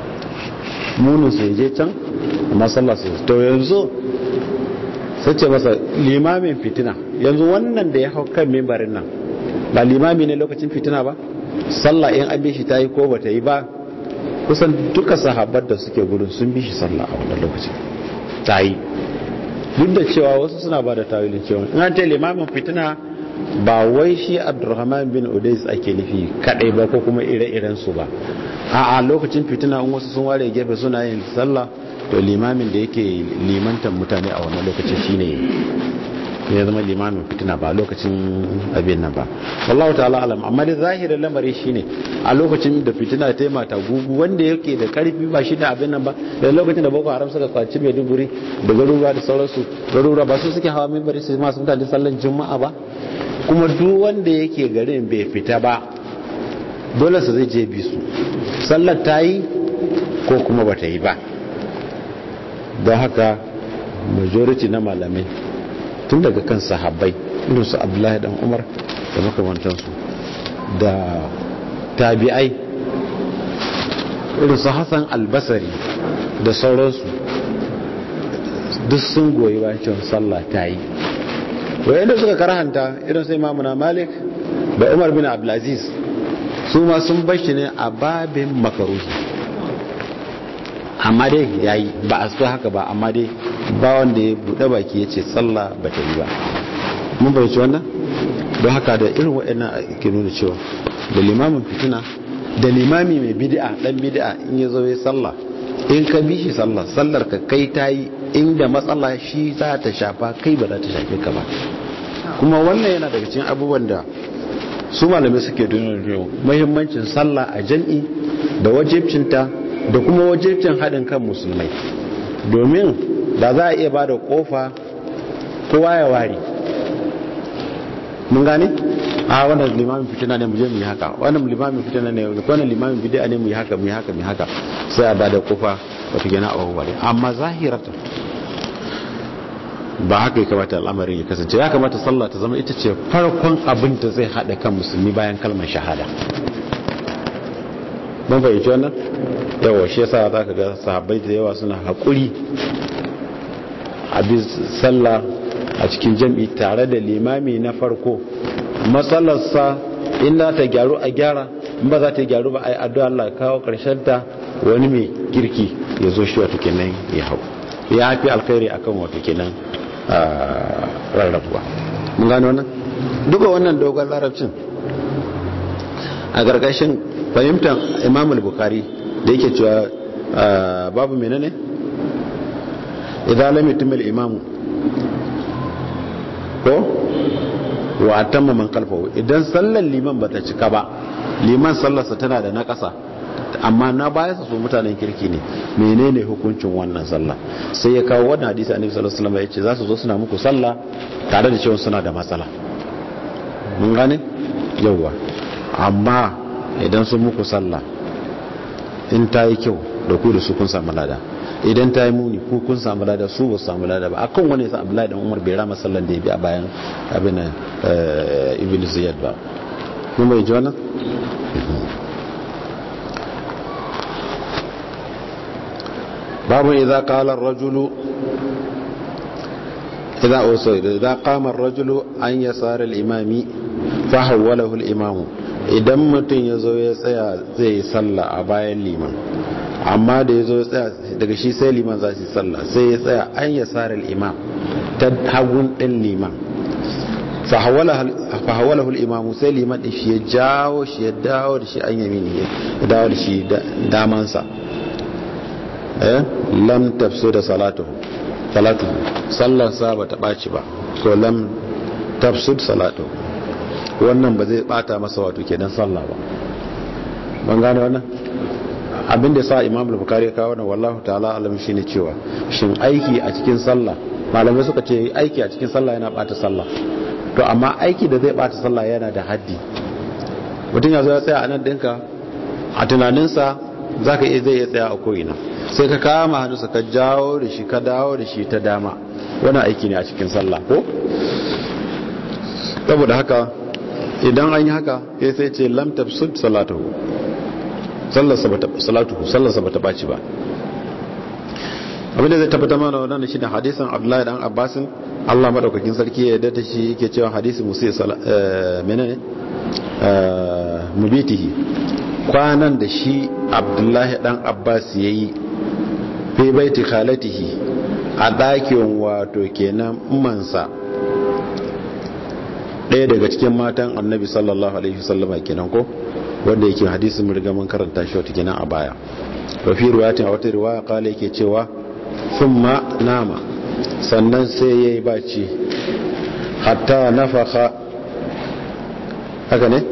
munin su je can amma sallah su to yanzu sai ce masa limamin fitina yanzu wannan da ya hau kan mimbarin nan ba limami ne lokacin fitina ba sallah in an bi shi ta yi ko ba ta yi ba kusan duka sahabbar da suke gudun sun bi shi sallah a wannan lokacin ta yi duk da cewa wasu suna ba da tawilin cewa in an ce limamin fitina ba wai shi abdurrahman bin udais ake nufi kadai ba ko kuma ire-iren su ba a a lokacin fitina in wasu sun ware gefe suna yin sallah to limamin da yake limantan mutane a wannan lokacin shine ya zama limamin fitina ba lokacin abin nan ba wallahu ta'ala alam amma da zahirin lamari shine a lokacin da fitina ta mata gugu wanda yake da karfi ba shi da abin nan ba da lokacin da boko haram suka kwaci mai duburi da garuruwa da sauransu garuruwa ba su suke hawa mimbari su masu mutane sallan juma'a ba kuma duk wanda yake garin bai fita ba dole su zai je bi su sallar ta yi ko kuma ba ta yi ba don haka majority na malamai tun daga kan sahabbai irin su abdullahi dan umar da makamantansu da tabi'ai irin su hassan albasari da sauransu duk sun goyi bayan cewa sallah ta yi wayanda suka karhanta irin sai mamuna malik da umar bin abdulaziz su ma sun bashi ne a babin makaruhi amma dai ya yi ba a su haka ba amma dai ba wanda ya buɗe baki ya ce sallah ba ta yi ba mun bai wannan don haka da irin waɗannan ke nuna cewa da limamin fitina da limami mai bid'a dan bid'a in ya zo ya sallah in ka bi shi sallah sallar ka kai ta yi inda matsala shi za ta shafa kai ba za ta shafe ka ba kuma wannan yana daga cikin abubuwan da su malamai suke nuna muhimmancin sallah a jam'i da wajibcinta da kuma wajibcin haɗin kan musulmai domin da za a iya ba da ƙofa kowa ya ware mun gane a wannan limamin fitina ne mu je mu yi haka wannan limamin fitina ne wannan limamin bid'a ne mu yi haka mu yi haka mu yi haka sai a ba da ƙofa wata gina a wawware amma zahirata ba haka ya kamata al'amarin ya kasance ya kamata sallah ta zama ita ce farkon abin da zai haɗa kan musulmi bayan kalmar shahada mun fahimci wannan yawa shi yasa za ka ga sahabbai da yawa suna haƙuri a bi sallah a cikin jam'i tare da limami na farko matsalarsa in za ta gyaru a gyara in ba za ta gyaru ba a yi addu'a Allah kawo karshen ta wani mai kirki ya zo shi wata kenan ya hau ya fi alkhairi akan wata kenan rarrabuwa mun gano wannan duka wannan dogon larabcin a gargashin fahimtar imam al-bukhari da yake cewa babu menene idan lam yutimil imamu ko wa atamma man kalfahu idan sallar liman bata cika ba liman sallarsa tana da naƙasa amma na baya su mutanen kirki ne menene hukuncin wannan sallah sai ya kawo wannan hadisi annabi sallallahu alaihi wasallam ya ce za su zo suna muku sallah tare da cewa suna da matsala mun gane yauwa amma idan sun muku sallah in ta yi kyau da ku da su kun samu lada idan ta yi muni ku kun samu lada su ba su samu lada ba akan wani sa abdullahi dan umar bai rama sallan da ya bi a bayan abin ibn ziyad ba kun bai ji wannan babu idza qala ar-rajulu idza usayda idza qama ar-rajulu an yasara al-imami fa hawwalahu al-imamu idan mutum ya zo ya tsaya zai yi sallah a bayan liman amma da ya zo ya tsaya daga shi sai liman za su sallah sai ya tsaya an ya tsara imam ta hagun ɗin liman fahawalahu imamu sai liman ɗin shi ya jawo shi ya dawo da shi an yami ne ya dawo da shi damansa eh lam tafso da salatu salatu sallarsa ba ta ɓaci ba ko lam tafsud salatu wannan ba zai bata masa wato kenan sallah ba ban gane wannan abin da sa imam al-bukhari ya kawo wannan wallahu ta'ala alam shine cewa shin aiki a cikin sallah malamai suka ce aiki a cikin sallah yana bata sallah to amma aiki da zai bata sallah yana da haddi mutum ya zo ya tsaya a nan dinka a tunaninsa zaka iya zai iya tsaya a ko'ina sai ka kama hannunsa ka jawo da shi ka dawo da shi ta dama wani aiki ne a cikin sallah ko saboda haka idan an yi haka ya sai ce lam tafsud salatuhu sallarsa ba ta ɓaci ba abinda zai tabbata mana wannan shi da hadisan abdullahi dan abbasin allah maɗaukakin sarki ya data shi yake cewa hadisi musu menene mubitihi kwanan da shi abdullahi dan abbas ya yi fi baiti khalatihi a ɗakin wato kenan mansa ɗaya daga cikin matan annabi sallallahu alaihi wasallama kenan ko wanda yake hadisin mun riga mun karanta shi wata kenan a baya wa fi riwayatin a wata riwaya kala yake cewa thumma nama sannan sai yayi baci hatta nafakha haka ne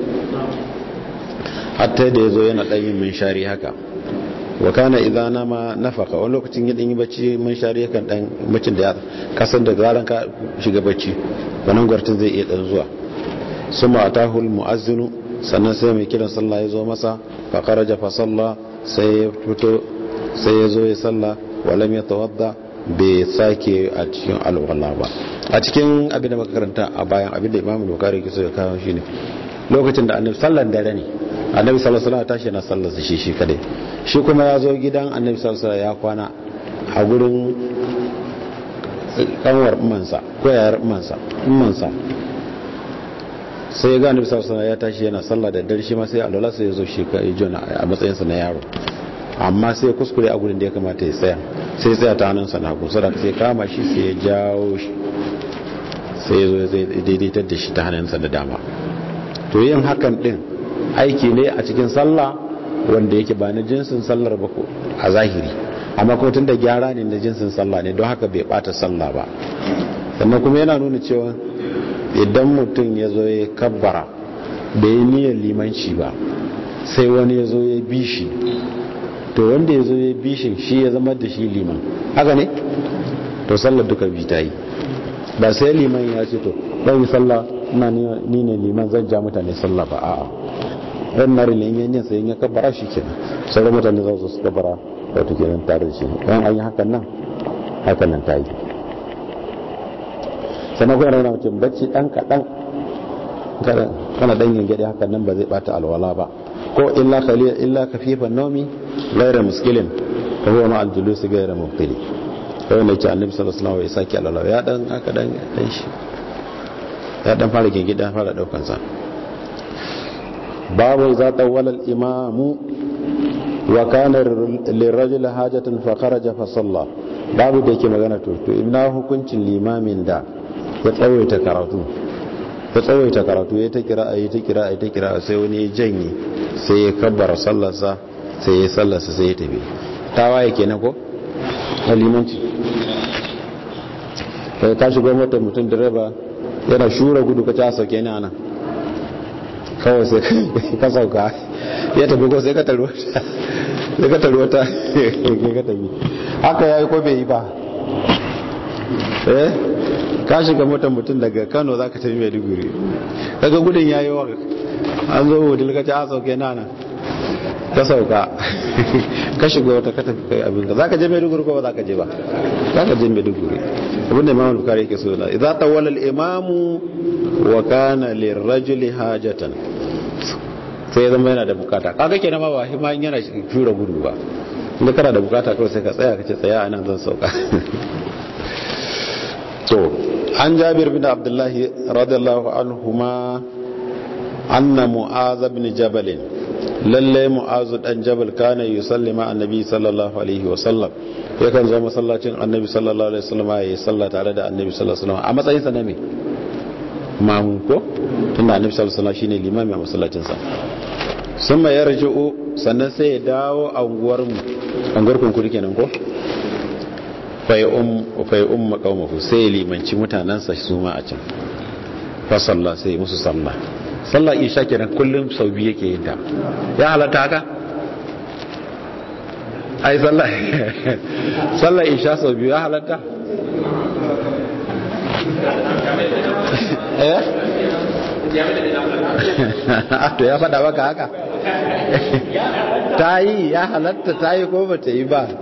hatta da yazo yana dan yin minshari haka wa kana idza nama nafaka wani lokacin ya yi bacci minshari yakan dan bacin da ya kasan da zaran ka shiga bacci wannan gwartin zai iya dan zuwa suma atahul muazzinu sannan sai mai kiran sallah ya zo masa fa kharaja fa salla sai ya fito sai ya zo ya salla walam ya tawadda bai sake a cikin alwala ba a cikin abin da muka karanta a bayan abin da imamu bukari ke so ya kawo shine lokacin da annabi sallan dare ne annabi sallallahu alaihi wasallam tashi na sallar shi shi kadai shi kuma ya zo gidan annabi sallallahu alaihi ya kwana a gurin kanwar mansa ko yayar mansa mansa sai ga annabi sallallahu alaihi ya tashi yana sallah da dare shi ma sai alwala sai ya zo shi kai jona a matsayin sa na yaro amma sai kuskure a gurin da ya kamata ya tsaya sai tsaya ta hannunsa na hagu sadaka sai kama shi sai ya jawo shi sai ya zo zai daidaitar da shi ta hannunsa da dama to yin hakan din aiki ne a cikin sallah wanda yake ba na jinsin sallar ba ko a zahiri amma kuma tun da gyara ne na jinsin sallah ne don haka bai bata sallah ba sannan kuma yana nuna cewa idan mutum ya zo ya kabbara bai yi niyyar limanci ba sai wani ya zo ya bi shi to wanda ya zo ya bi shi shi ya zama da shi liman haka ne to sallar duka bi ta yi ba sai liman ya ce to ɗan yi sallah ina ni ne liman zan ja mutane sallah ba a'a ɗan nari ne yin yin sai ya kabbara shi kenan sauran mutane za su su kabbara wato kenan tare da shi ɗan an yi hakan nan hakan nan ta yi sannan kuma yana mutum bacci ɗan kaɗan kana ɗan yin gyaɗe hakan nan ba zai ɓata alwala ba ko illa khaliya illa kafifan nomi gaira muskilin fa huwa ma aljulusi gaira mubtili kawai na ce annabi sallallahu alaihi wasallam ya saki alwala ya dan aka dan dan shi ya dan fara gingida fara daukan sa babu za tawwala al-imamu wa kana lirajul hajatan fa kharaja fa salla babu da yake magana to to ina hukuncin limamin da ya tsawaita karatu ya tsawaita karatu ya ta kira ayi ta kira ayi ta kira sai wani ya janye sai ya kabbara sallarsa sai ya sallarsa sai ya tafi tawaye kenan ko limanci kai ka shigo mota mutum direba yana shura gudu ka ta sauke ni ana kawai sai ka sauka ya tafi ko sai ka taruwa sai ka taruwa ta ka tafi haka ya yi ko bai yi ba eh ka shiga motar mutum daga kano za ka tafi maiduguri daga gudun ya yi wa an zo wudil ka ci a sauke nana ka sauka ka shiga wata ka tafi kai abin ka za ka je maiduguri ko ba za ka je ba za ka je maiduguri abin da imamul bukari yake so na idza tawalla al-imamu wa kana lirrajuli hajatan sai ya zama yana da bukata kaga kenan ma ba shi ma yana shura gudu ba inda kana da bukata kawai sai ka tsaya ka ce tsaya anan zan sauka to an jabir bin abdullahi radiyallahu anhuma anna mu'az ibn jabal lalle mu'az dan jabal kana yusalli ma annabi sallallahu alaihi wa sallam yakan zo masallacin annabi sallallahu alaihi wasallam ya salla tare da annabi sallallahu alaihi wasallam a matsayin sa na me mamu ko tunda annabi sallallahu alaihi wasallam shine limami a masallacin sa sun mai yarji'u sannan sai ya dawo a unguwar mu unguwar kunkuri kenan ko fai um makaumahu sai limanci mutanensa su ma a can fa sallah sai musu sallah sallah isha kenan kullum sau biyu yake yin ta ya halatta haka ai sallah sallah isha sau biyu ya halatta eh to ya faɗa maka haka ta yi ya halatta ta yi ko ba ta yi ba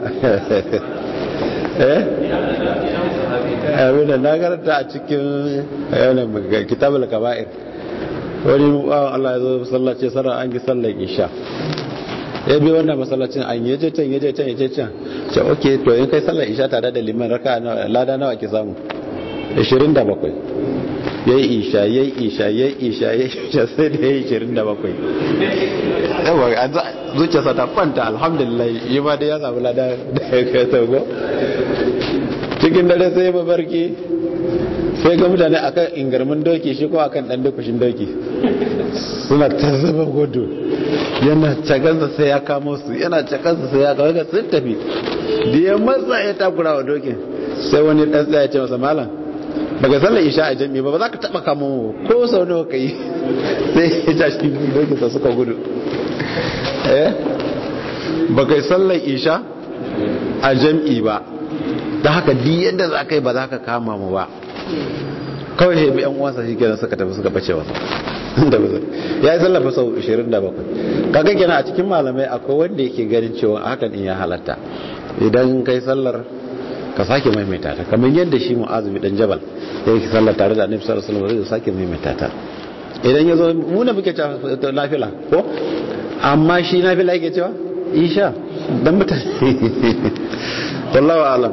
abinda na karanta a cikin kitabul kaba'ir wani bawan Allah ya zo masallaci sarar an gi sallar isha ya bi wannan masallacin an yi je can ya je can ya je can ce ok to in kai sallar isha tare da liman raka lada nawa ke samu 27 ya yi isha ya yi isha ya yi isha ya yi isha sai da ya yi 27 yawa zuciyarsa ta kwanta alhamdulillah yi ma da ya samu lada da ya kai sauko cikin dare sai mabarki sai ga mutane akan ingarmin doki shi ko akan dan dukushin doki suna ta zama gudu yana cagansa sai ya kamo su yana cagansa sai ya kawo sun tafi da ya matsa ya takura wa dokin sai wani dan tsaya ce masa malam baka sallar isha a jami'i ba ba za ka taba kamo ko sau nawa ka yi sai ya ja shi dokinsa suka gudu eh baka yi sallar isha a jam'i ba da haka di yadda za ka yi ba za ka kama mu ba kawai ya bi yan uwansa shi kenan suka tafi suka bace wasa ya yi zallafa sau 27 kaga kenan a cikin malamai akwai wanda yake ganin cewa hakan in ya halatta idan kai sallar ka sake maimaita ta kamar yadda shi mu'azumi dan jabal ya yi sallar tare da annabi sallallahu alaihi wasallam zai sake maimaita ta idan ya zo mu na muke cewa nafila ko amma shi nafila yake cewa isha dan mutane wallahu alam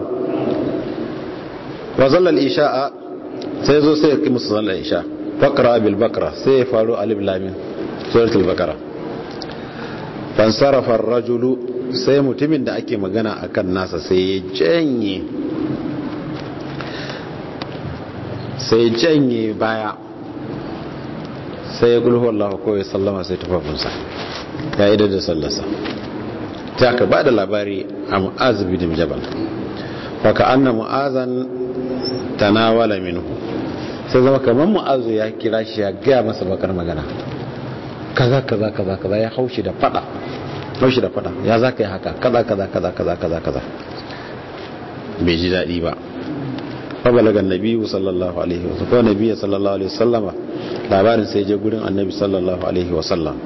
wa zallal isha'a sai zo sai ya musu zallal isha faqra bil baqara sai ya faru alif lam mim suratul baqara fan sarafa ar-rajulu sai mutumin da ake magana akan nasa sai ya janye sai janye baya sai ya gulhu Allah ko ya sallama sai tufafinsa ya yi da sallarsa ta ka ba da labari a mu'az bin jabal faka anna mu'azan tanawala minhu sai zama kamar mu'azu ya kira shi ya gaya masa bakar magana kaza kaza kaza kaza ya haushi da fada haushi da fada ya za ka yi haka kaza kaza kaza kaza kaza kaza bai ji daɗi ba fabalaga nabi sallallahu alaihi wasallam ko nabi sallallahu alaihi wasallama labarin sai je gurin annabi sallallahu alaihi wasallam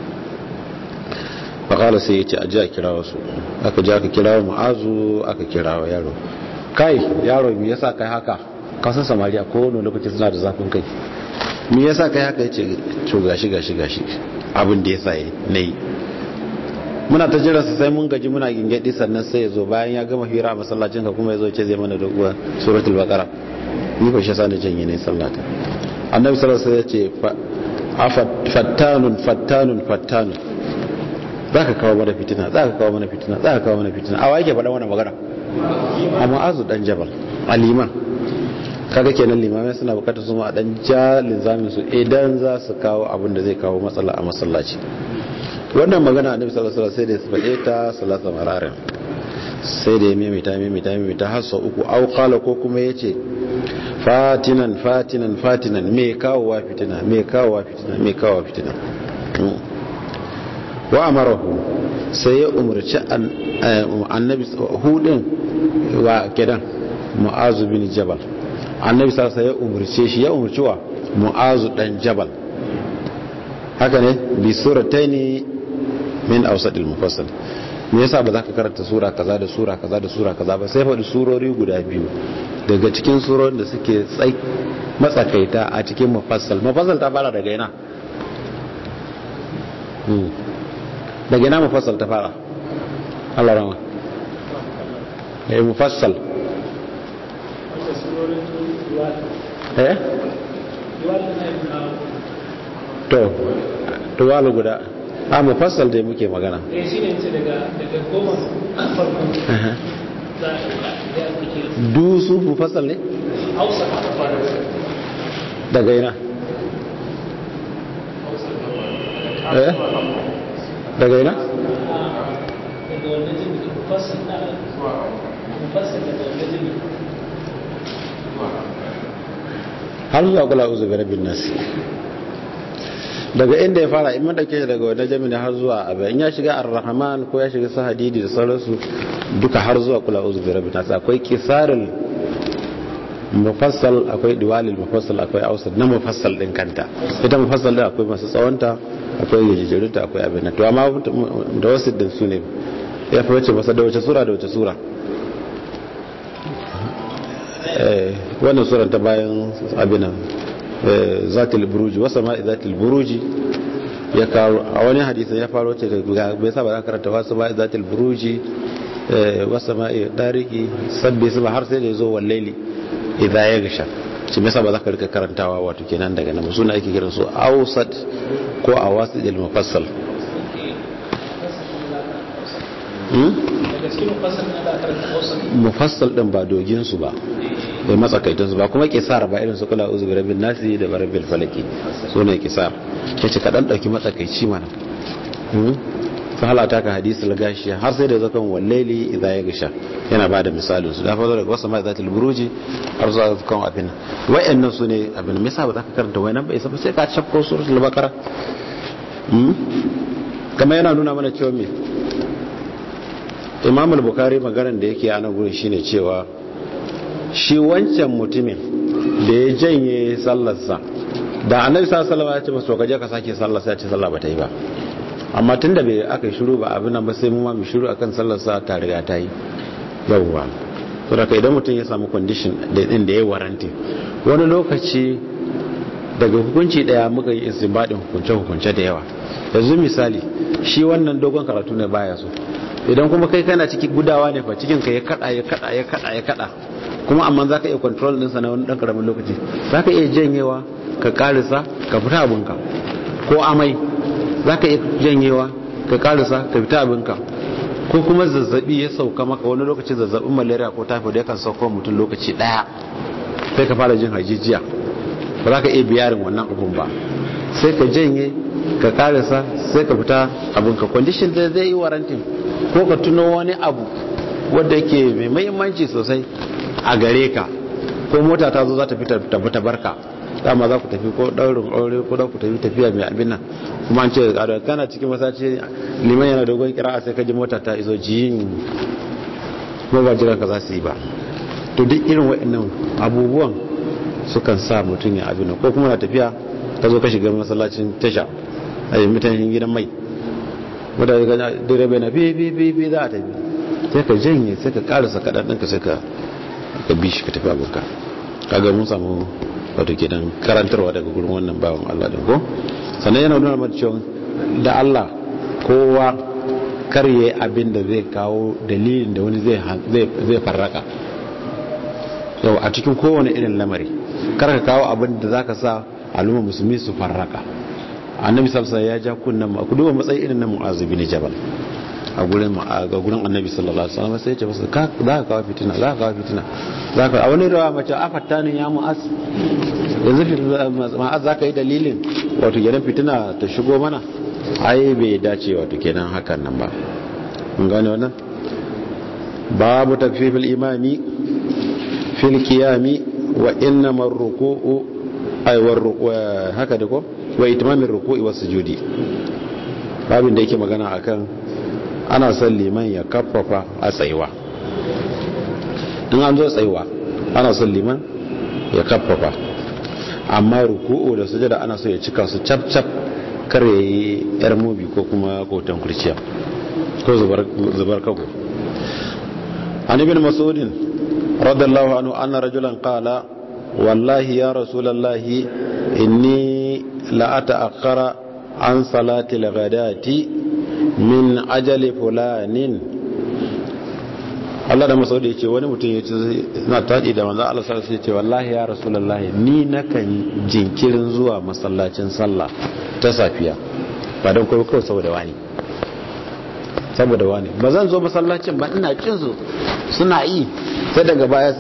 fakala sai ya ce aji a kira wasu aka ji aka kira mu'azu aka kira wa yaro kai yaro me yasa kai haka kasan samariya ko wani lokaci suna da zafin kai me yasa kai haka ya ce to gashi gashi gashi abin da yasa na yi muna ta jira su sai mun gaji muna gingedi sannan sai ya zo bayan ya gama hira a masallacin ka kuma ya zo ce zai mana doguwa suratul baqara ni ko shi sa na janye ne sallata annabi sallallahu alaihi wasallam ya ce fattanun fattanun fattanun za ka kawo mana fitina za ka kawo mana fitina za ka kawo mana fitina a wa yake faɗa wannan magana a ma'azu dan jabal a liman kaga kenan limamai suna bukatar su a dan ja linzamin su idan za su kawo abin da zai kawo matsala a masallaci wannan magana annabi sallallahu alaihi wasallam sai da ya faɗe ta salasa mararin sai da ya maimaita maimaita maimaita har sau uku au qala ko kuma yace fatinan fatinan fatinan me kawowa fitina me kawowa fitina me kawowa fitina wa amarahu sai ya umarci annabi hudin wa kidan mu'azu bin jabal annabi sai ya umarce shi ya umarci wa mu'azu dan jabal haka ne bi surataini min awsadil mufassal me yasa ba za ka karanta sura kaza da sura kaza da sura kaza ba sai faɗi surori guda biyu daga cikin surorin da suke tsai matsakaita a cikin mufassal mufassal ta fara daga ina daga ina mufassal ta fara Allah rama eh mufassal eh to to wala guda a mufassal dai muke magana eh shine ce daga daga goma farko za a du su mufassal ne hausa aka fara daga ina eh daga ina daga wannan jini mufassal na mufassal daga wannan jini har zuwa kula uzu bi rabbin nas daga inda ya fara in madauke shi daga wannan jami'in har zuwa abu in ya shiga ar-rahman ko ya shiga sahadidi da sauransu duka har zuwa kula uzu bi rabbin nas akwai kisarul mufassal akwai diwalil mufassal akwai ausad na mufassal din kanta ita mufassal din akwai masu tsawonta akwai gajejerunta akwai abin nan to amma da wasu din su ne ya fi wace masa da wace sura da wace sura wannan sura ta bayan abin nan zatil buruji wasa ma zatil buruji ya kawo a wani hadisi ya faro ce da bai saba za karanta wasu ma zatil buruji wasa ma dariki sabbi su har sai da ya zo wallaili idan ya gasha shi mai saba za ka rika karantawa wato kenan daga nan suna ake kiran su ausat ko a wasu ilmi mufassal daga cikin mufassal na da karanta hausa mufassal din ba dogin su ba bai matsakaitan su ba kuma kisar ba irin su kula uzu bi rabbil nasi da rabbil falaki so ne kisar kace ka dan dauki matsakaici mana fa halata ka hadisi lagashi har sai da zakan wallaili idan ya gasha yana ba da misalin su da fa daga wasu mai zatul buruji har zuwa kan abin wayannan su ne abin me yasa ba za ka karanta wayannan ba isa sai ka chafko suratul baqara kamar yana nuna mana cewa me imam al-bukhari maganar da yake a nan gurin shine cewa shi wancan mutumin da ya janye sallarsa da annabi sallallahu alaihi wasallam ya ce masa ka je ka sake sallar sai ya ce sallah bata yi ba amma tunda bai aka yi shiru ba abin nan ba sai mu ma mu shiru akan sallar sa ta riga ta yi yawwa to da idan mutum ya samu condition da din da ya waranti wani lokaci daga hukunci daya muka yi istinbadin hukunce hukunce da yawa yanzu misali shi wannan dogon karatu ne baya so idan kuma kai kana ciki gudawa ne fa cikin ka ya kada ya kada ya kada ya kada kuma amma zaka iya control din sa na wani dan karamin lokaci zaka iya janyewa ka karisa ka fita abinka ko amai zaka iya janyewa ka karisa ka fita abinka ko kuma zazzabi ya sauka maka wani lokaci zazzabin malaria ko typhoid yakan sauka mutum lokaci daya sai ka fara jin hajijiya ba za ka iya biyarin wannan abun ba sai ka janye ka karisa sai ka fita abinka condition da zai yi warantin ko ka tuno wani abu wadda yake mai mahimmanci sosai a gare ka ko mota ta zo za ta fita tafi ta barka dama za ku tafi ko daurin aure ko za ku tafi tafiya mai abin nan kuma an ce da kana cikin masaci liman yana dogon kira sai ka ji mota ta iso jiyin kuma ba jiran ka za su yi ba to duk irin waɗannan abubuwan sukan sa mutum ya abin ko kuma na tafiya ka zo ka shiga masallacin tasha a yi mutanen gidan mai wadda ga direba na bi bi bi bi za a tafi sai ka janye sai ka karasa kaɗan ɗinka sai ka ka bi shi ka tafi abokan kaga mun samu wato kenan karantarwa daga gurin wannan bawan Allah din ko sannan yana nuna mata cewa da Allah kowa karye abin da zai kawo dalilin da wani zai farraka yau a cikin kowane irin lamari kar ka kawo abin da za ka sa al'umma musulmi su farraka annabi sallallahu ya ja kunnan ma ku duba matsayi irin na mu'azu bin jabal a gurin ga gurin annabi sallallahu alaihi wasallam sai ya ce masa ka za ka kawo fitina za ka kawo fitina za ka a wani rawa mace afattanin ya mu'az yanzu ma'az za ka yi dalilin wato gidan fitina ta shigo mana ai bai dace wato kenan hakan nan ba mun gane wannan babu takfifil imami fil qiyami wa innama ar-ruku'u ay war haka da ko wa itmamir ruku'i was sujudi babin da yake magana akan ana son liman ya kaffafa a tsayuwa in an zo tsayuwa ana son liman ya kaffafa amma ruku'u da sujada ana so ya cika su cap cap kar ya yi yar mobi ko kuma kotan kurciya ko zubar kago an ibn masudin radallahu anhu anna rajulan qala wallahi ya rasulallahi inni la ata'akhkhara an salati al-ghadati min ajali fulanin Allah da masaudi ya ce wani mutum ya ce na taɗi da manzan Allah sarrafa ya ce wallahi ya rasulallahi ni nakan jinkirin zuwa masallacin sallah ta safiya ba don kawai kawai saboda wani saboda wani ba zan zo masallacin ba ina cin su suna yi sai daga baya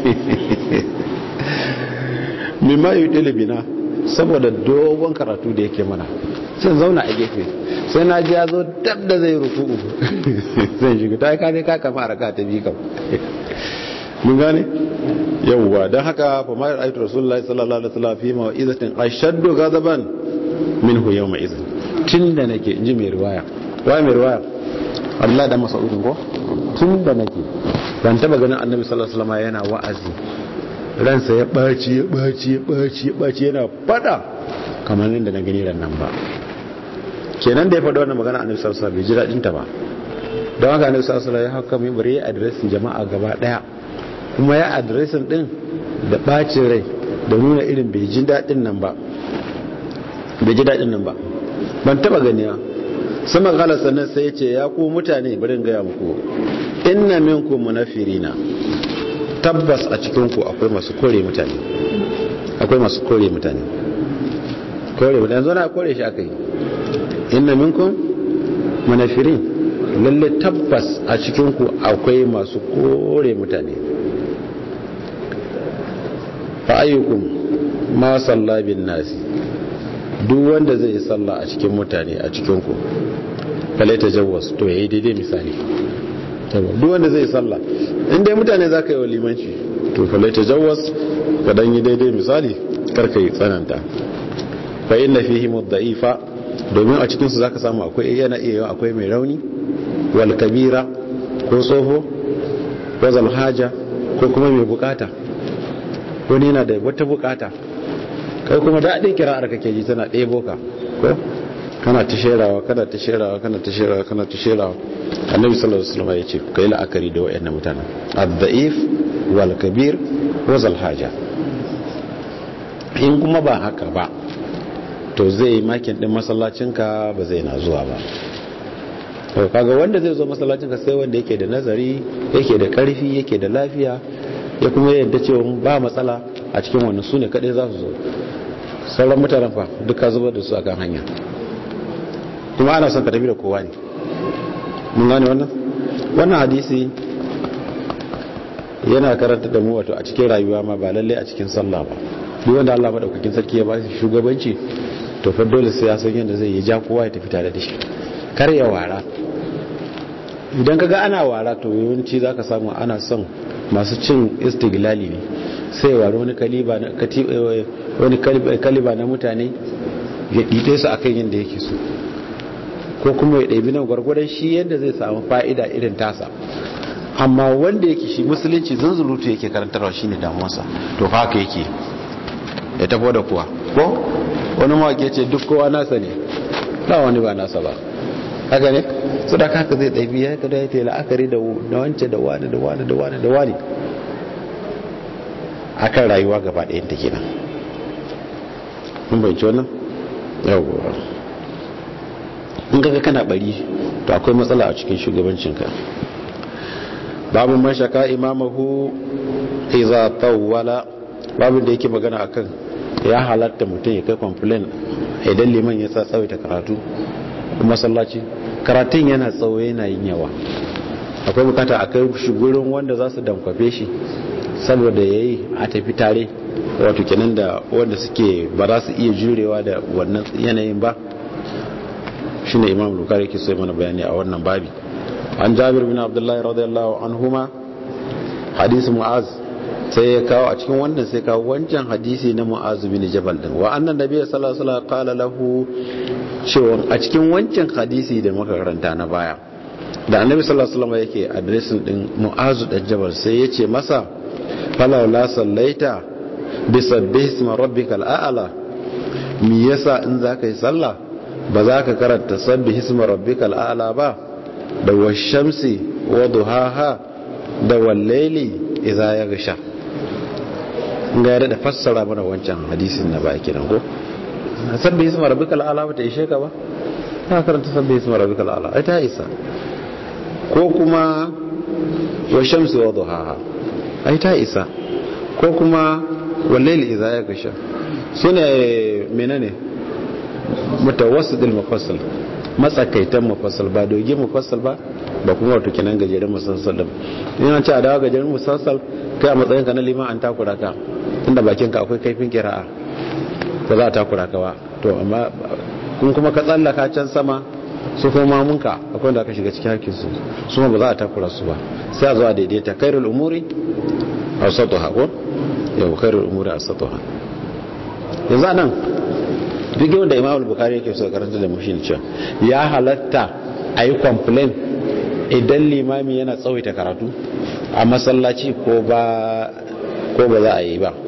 mimma yi ɗilibina saboda dogon karatu da yake mana sai zauna a gefe sai na ji ya zo dab da zai ruku'u zai shiga ta ka ne ka kama raka ta bi kam mun gane yawwa don haka fa ma ra'aytu rasulullahi sallallahu alaihi wasallam fi ma'izatin ashaddu ghadaban minhu yawma idhin tunda nake inji mai riwaya wai mai riwaya Allah da Mas'udin ko tunda nake ban taba ganin Annabi sallallahu alaihi wasallam yana wa'azi ransa ya baci ya baci ya baci ya baci yana fada kamar inda na gani ran nan ba kenan da ya faɗi wannan magana annabi sallallahu alaihi wasallam bai ji daɗin ta ba don haka annabi sallallahu alaihi wasallam ya haka mai bari ya adresin jama'a gaba daya kuma ya adresin din da bacin rai da nuna irin bai ji daɗin nan ba bai ji daɗin nan ba ban taba gani ba sama gala sannan sai ya ce ya ku mutane bari in gaya muku inna minkum munafirina tabbas a cikin ku akwai masu kore mutane akwai masu kore mutane kore mutane yanzu na kore shi aka yi inna minkum munafirin lalle tabbas a cikinku akwai masu kore mutane fa ayyukum ma salla bin nasi duk wanda zai yi salla a cikin mutane a cikinku falai tajawwas to yayi daidai misali duk wanda zai yi salla in dai mutane zaka yi wa limanci to falai tajawwas ka dan yi daidai misali karka yi tsananta fa inna fihi mudda'ifa domin a cikinsu za ka samu akwai yana iya akwai mai rauni wal kabira ko tsoho wazal haja ko kuma mai bukata wani yana da wata bukata kai kuma daɗin kira'ar kake ji tana ɗaya boka ko kana ta sherawa kana ta sherawa kana ta sherawa kana ta sherawa annabi sallallahu alaihi wasallam ya ce kai la'akari da wayannan mutanen ad-da'if wal kabir wazal haja in kuma ba haka ba to zai yi makin din masallacinka ba zai na zuwa ba to kaga wanda zai zo masallacinka sai wanda yake da nazari yake da karfi yake da lafiya ya kuma yadda cewa ba matsala a cikin wannan su ne kadai za su zo sauran mutanen fa duka zubar da su akan hanya kuma ana son ka tafi da kowa ne mun gane wannan wannan hadisi yana karanta da mu wato a cikin rayuwa ma ba lalle a cikin sallah ba duk wanda Allah madaukakin sarki ya ba shi shugabanci to fa dole sai ya san yadda zai yi ja kowa ya tafi tare da shi kar ya wara idan kaga ana wara to yawanci zaka samu ana son masu cin istiglali ne sai wara wani kaliba na wani kaliba na mutane ya dide su akan yadda yake so ko kuma ya ɗabi nan gwargwadon shi yadda zai samu fa'ida irin tasa amma wanda yake shi musulunci zunzulutu yake karantarwa shine damuwarsa to haka yake ya tafo da kuwa ko wani mawaƙi ce duk kowa nasa ne ba wani ba nasa ba haka ne su da haka zai ɗabi ya kada ya ce la'akari da wance da wani da wani da wani da wani akan rayuwa gaba ɗayan ta kenan mun bai wannan yawwa in kaga kana bari to akwai matsala a cikin shugabancinka babu man shaka imamahu iza tawwala babu da yake magana akan ya halatta mutum ya kai complain idan liman ya sa tsawaita karatu masallaci karatun yana tsawo yana yin yawa akwai bukata a kai shi gurin wanda za su dankwafe shi saboda ya yi a tafi tare wato kenan da wanda suke ba za su iya jurewa da wannan yanayin ba shi ne imam bukari ke so mana bayani a wannan babi an jabir bin abdullahi radiyallahu anhuma hadisi mu'az sai ya kawo a cikin wannan sai kawo wancan hadisi na mu'az bin jabal din wa annan nabi sallallahu alaihi wasallam qala lahu cewa a cikin wancan hadisi da muka karanta na baya da annabi sallallahu alaihi wasallam yake addressing din mu'az da jabal sai ya ce masa falaw la sallaita bi sabbih isma rabbikal a'la me yasa in zaka yi sallah ba za ka karanta sabbih isma rabbikal a'la ba da washamsi wa duhaha da wallaili idza yaghsha ga yadda da fassara mana wancan hadisin na ba kenan ko sabbi isma rabbikal ala bata ishe ka ba ka karanta sabbi isma rabbikal ala ai ta isa ko kuma wa shamsi wa duhaha ai ta isa ko kuma wallaili idza yaghsha sune menene mutawassidil mufassal matsakaitan mufassal ba doge mufassal ba ba kuma wato kenan gajeren musassal da ina ce a dawo gajeren musassal kai a matsayin ka na liman an takura ka tunda bakin ka akwai kaifin kira'a ba za a takura ka ba to amma kun kuma ka tsallaka can sama su kuma mamunka akwai da aka shiga cikin hakkin su su ba za a takura su ba sai a zo a daidaita kairul umuri awsatuha ko yau kairul umuri awsatuha yanzu anan duk yau da imam bukari yake so karanta da mu shine cewa ya halatta a yi complain idan limami yana tsawaita karatu a masallaci ko ba ko ba za a yi ba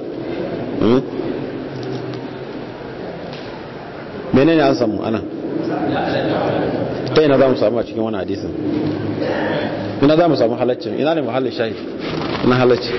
menene an samu ana ta ina za mu samu a cikin wani hadisin ina za mu samu halaccin ina ne mahallin shahi ina halacci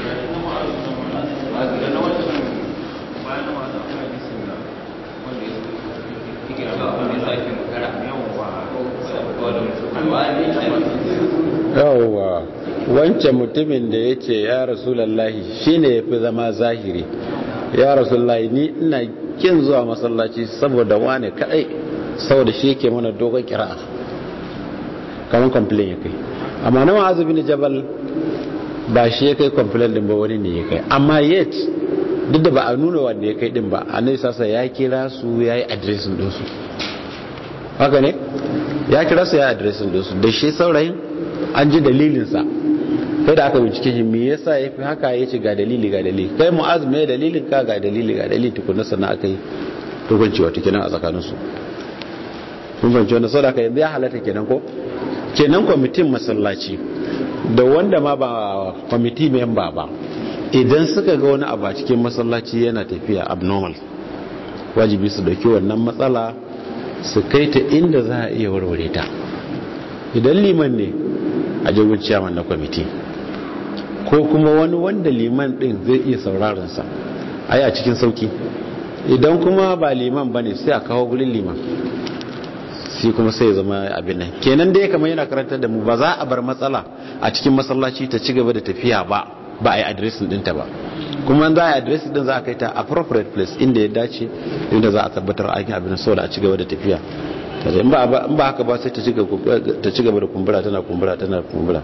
yawwa wancan mutumin da ya ce ya rasulallahi shi ne ya fi zama zahiri ya rasulallahi ni ina kin zuwa masallaci saboda wane kadai saboda shi yake mana dogon kira'a kamar complain ya kai amma na ma'azu bin jabal ba shi ya kai complain din ba wani ne ya kai amma yet duk da ba a nuna wanda ya kai din ba annabi sasa ya kira su ya yi adiresin dinsu haka ne ya kira su ya adiresin dinsu da shi saurayin an ji dalilinsa kai da aka bincike shi me yasa ya fi haka ya ce ga dalili ga dalili kai mu'az me dalilin ka ga dalili ga dalili tukunna sannan aka yi tukunci wata kenan a tsakaninsu kun fahimci wanda sau da aka yanzu ya halatta kenan ko kenan kwamitin masallaci da wanda ma ba kwamiti memba ba idan suka ga wani abu a cikin masallaci yana tafiya abnormal wajibi su dauki wannan matsala su kai ta inda za a iya warware ta idan liman ne a jirgin ciyaman na kwamiti ko kuma wani wanda liman din zai iya sauraronsa a yi a cikin sauki idan kuma ba liman ba ne sai a kawo gurin liman shi kuma sai zama abin nan kenan dai kamar yana karantar da mu ba za a bar matsala a cikin masallaci ta ci gaba da tafiya ba ba a yi adresin dinta ba kuma za a yi adresin din za a kai ta appropriate place inda ya dace inda za a tabbatar an yi abin saboda a ci gaba da tafiya in ba haka ba sai ta ci gaba da kumbura tana kumbura tana kumbura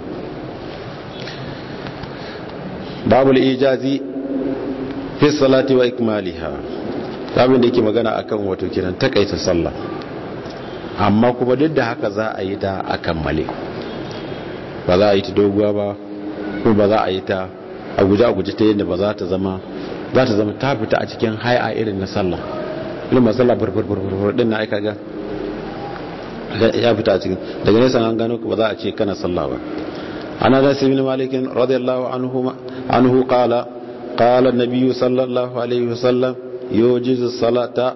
babul ijazi fi salati wa ikmaliha babin da yake magana akan wato kiran takaita sallah amma kuma duk da haka za a yi ta a kammale ba za a yi ta doguwa ba ko ba za a yi ta a guje a guje ta yadda ba za ta zama za ta zama ta fita a cikin hai'a irin na sallah irin masallah burburburburbur din na aika ga ya fita a cikin daga nesa an gano ba za a ce kana sallah ba ana da sibin malikin radiyallahu anhu anhu qala qala an-nabiy sallallahu alaihi wasallam yujizu salata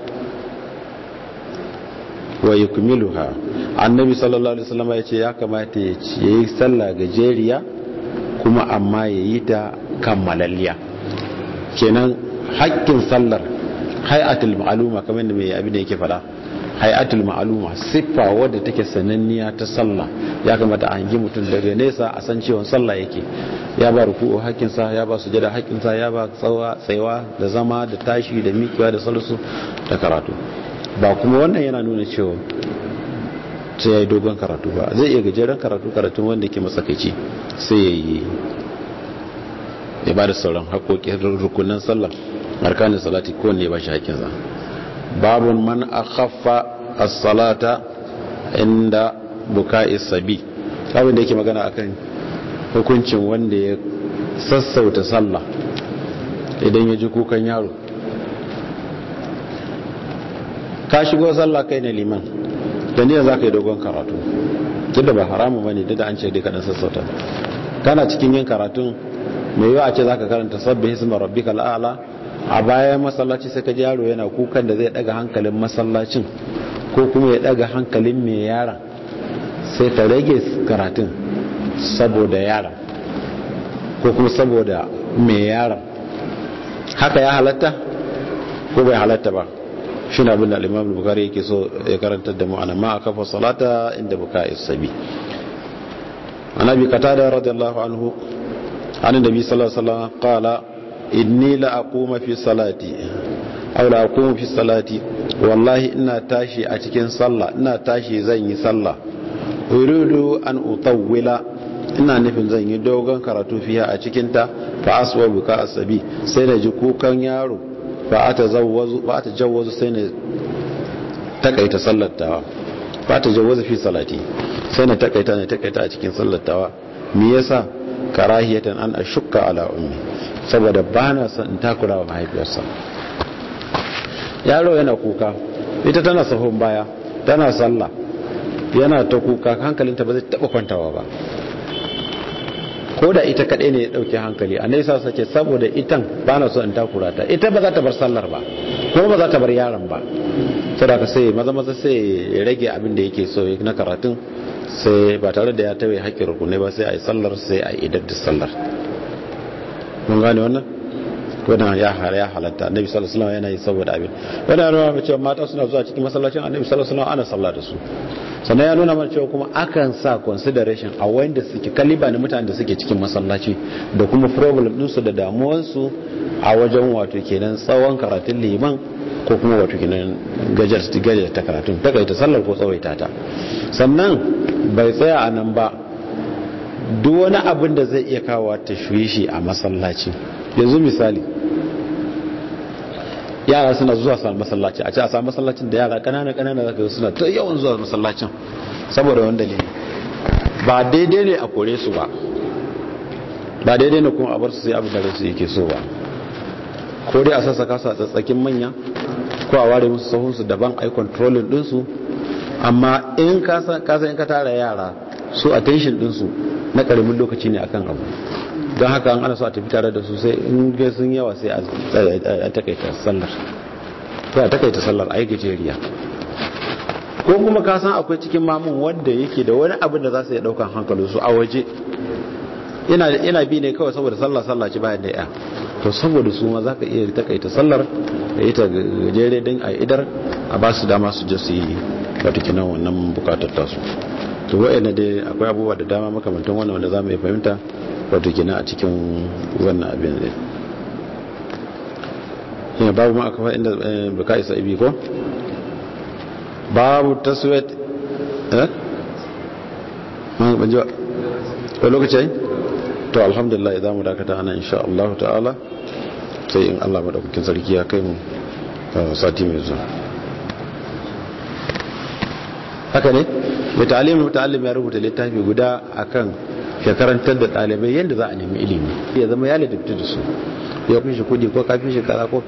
wa yukmiluha annabi sallallahu alaihi wasallam ya ce ya kamata ya yi sallah gajeriya kuma amma ya yi ta kammalalliya kenan haƙƙin sallar hay'atul ma'luma kamar da mai abin da yake fada hayatul ma'aluma siffa wadda take sananniya ta sallah ya kamata a hangi mutum daga nesa a san cewa sallah yake ya ba ruku'u haƙƙinsa ya ba sujada haƙƙinsa ya ba tsawa tsayawa da zama da tashi da miƙewa da salsu da karatu ba kuma wannan yana nuna cewa sai ya yi dogon karatu ba zai iya gajeren karatu karatun wanda ke matsakaici sai ya yi ya ba da sauran haƙoƙin rukunan sallah arkanin salati kowanne ya ba shi haƙƙinsa babun man akhaffa as-salata inda buka'i sabi abin da yake magana akan hukuncin wanda ya sassauta sallah idan ya ji kukan yaro ka shigo sallah kai ne liman da niyyar za ka yi dogon karatu duk da ba haramu bane duk da an ce dai kaɗan sassauta kana cikin yin karatun mai yiwa a ce za ka karanta sabbi hisma rabbika al'ala a bayan masallaci sai ka ji yaro yana kukan da zai daga hankalin masallacin ko kuma ya daga hankalin mai yaran sai ka rage karatun saboda yaran ko kuma saboda mai yaran haka ya halatta ko bai halatta ba shi na abin da al'imam bukari yake so ya karanta da mu'ana ma a kafa salata inda buka isabi an abi qatada radiyallahu anhu an nabi sallallahu alaihi wasallam qala inni la aquma fi salati aw la aqumu fi salati wallahi ina tashi a cikin sallah ina tashi zan yi sallah uridu an utawwila ina nufin zan yi dogon karatu fiya a cikin ta fa aswa buka asabi sai na ji kukan yaro fa ata zawwazu fa ata jawwazu sai na takaita sallar tawa fa ata jawwazu fi salati sai na takaita ne takaita a cikin sallar tawa me yasa karahiyatan an ashukka ala ummi saboda ba na son in takura wa mahaifiyarsa yaro yana kuka ita tana sahun baya tana sallah yana ta kuka hankalinta ba zai taba kwantawa ba ko da ita kaɗai ne ya ɗauki hankali a nesa sake saboda itan ba na so in takura ta ita ba za ta bar sallar ba kuma ba za ta bar yaron ba saboda ka sai maza maza sai ya rage abin da yake so na karatun sai ba tare da ya tawaye haƙƙin rukunai ba sai a yi sallar sai a yi idar da sallar mun gane wannan wannan ya hara ya halatta annabi sallallahu alaihi wasallam yana yi saboda abin wannan ya nuna mana cewa mata suna zuwa cikin masallacin annabi sallallahu alaihi wasallam ana sallah da su sannan ya nuna mana cewa kuma akan sa consideration a wanda suke kaliba ne mutanen da suke cikin masallaci da kuma problem din su da damuwar su a wajen wato kenan tsawon karatun liman ko kuma wato kenan gajar gajar ta karatun ta kai ta sallar ko tsawaita ta sannan bai tsaya a nan ba duk wani abin da zai iya kawo tashwishi a masallaci yanzu misali yara suna zuwa sa masallaci a ce a sa masallacin da yara kanana kanana zaka suna ta yawan zuwa masallacin saboda wani dalili ba daidai ne a kore su ba ba daidai ne kuma a bar su sai abin da su yake so ba ko dai a sassaka su a tsatsakin manya ko a ware musu sahunsu daban ai controlling dinsu amma in ka san in ka tara yara su attention dinsu na karamin lokaci ne akan abu don haka an ana so a tafi tare da su sai in ga sun yawa sai a takaita sallar to a takaita sallar a yi gajeriya ko kuma ka san akwai cikin mamun wanda yake da wani abin da za su yi daukan hankalin su a waje ina bi ne kawai saboda sallah sallah ci bayan da ya to saboda su ma za ka iya takaita sallar da ita gajere din a idar a ba su dama su je su yi wata kinan wannan bukatar tasu to wa'ina dai akwai abubuwa da dama makamantan wannan wanda za mu iya fahimta wato gina a cikin wannan abin ne yana babu ma aka inda buka isa ibi ko babu taswet eh ban ji wa lokaci to alhamdulillah idan mu dakata ana insha Allah ta'ala sai in Allah madaukakin sarki ya kai mu sati mai zuwa haka ne mai ta'alim muta'allim ya rubuta littafi guda akan ya karantar da ɗalibai yadda za a nemi ilimi ya zama ya ladabta da su ya fi shi kudi ko kafin shi kaza ko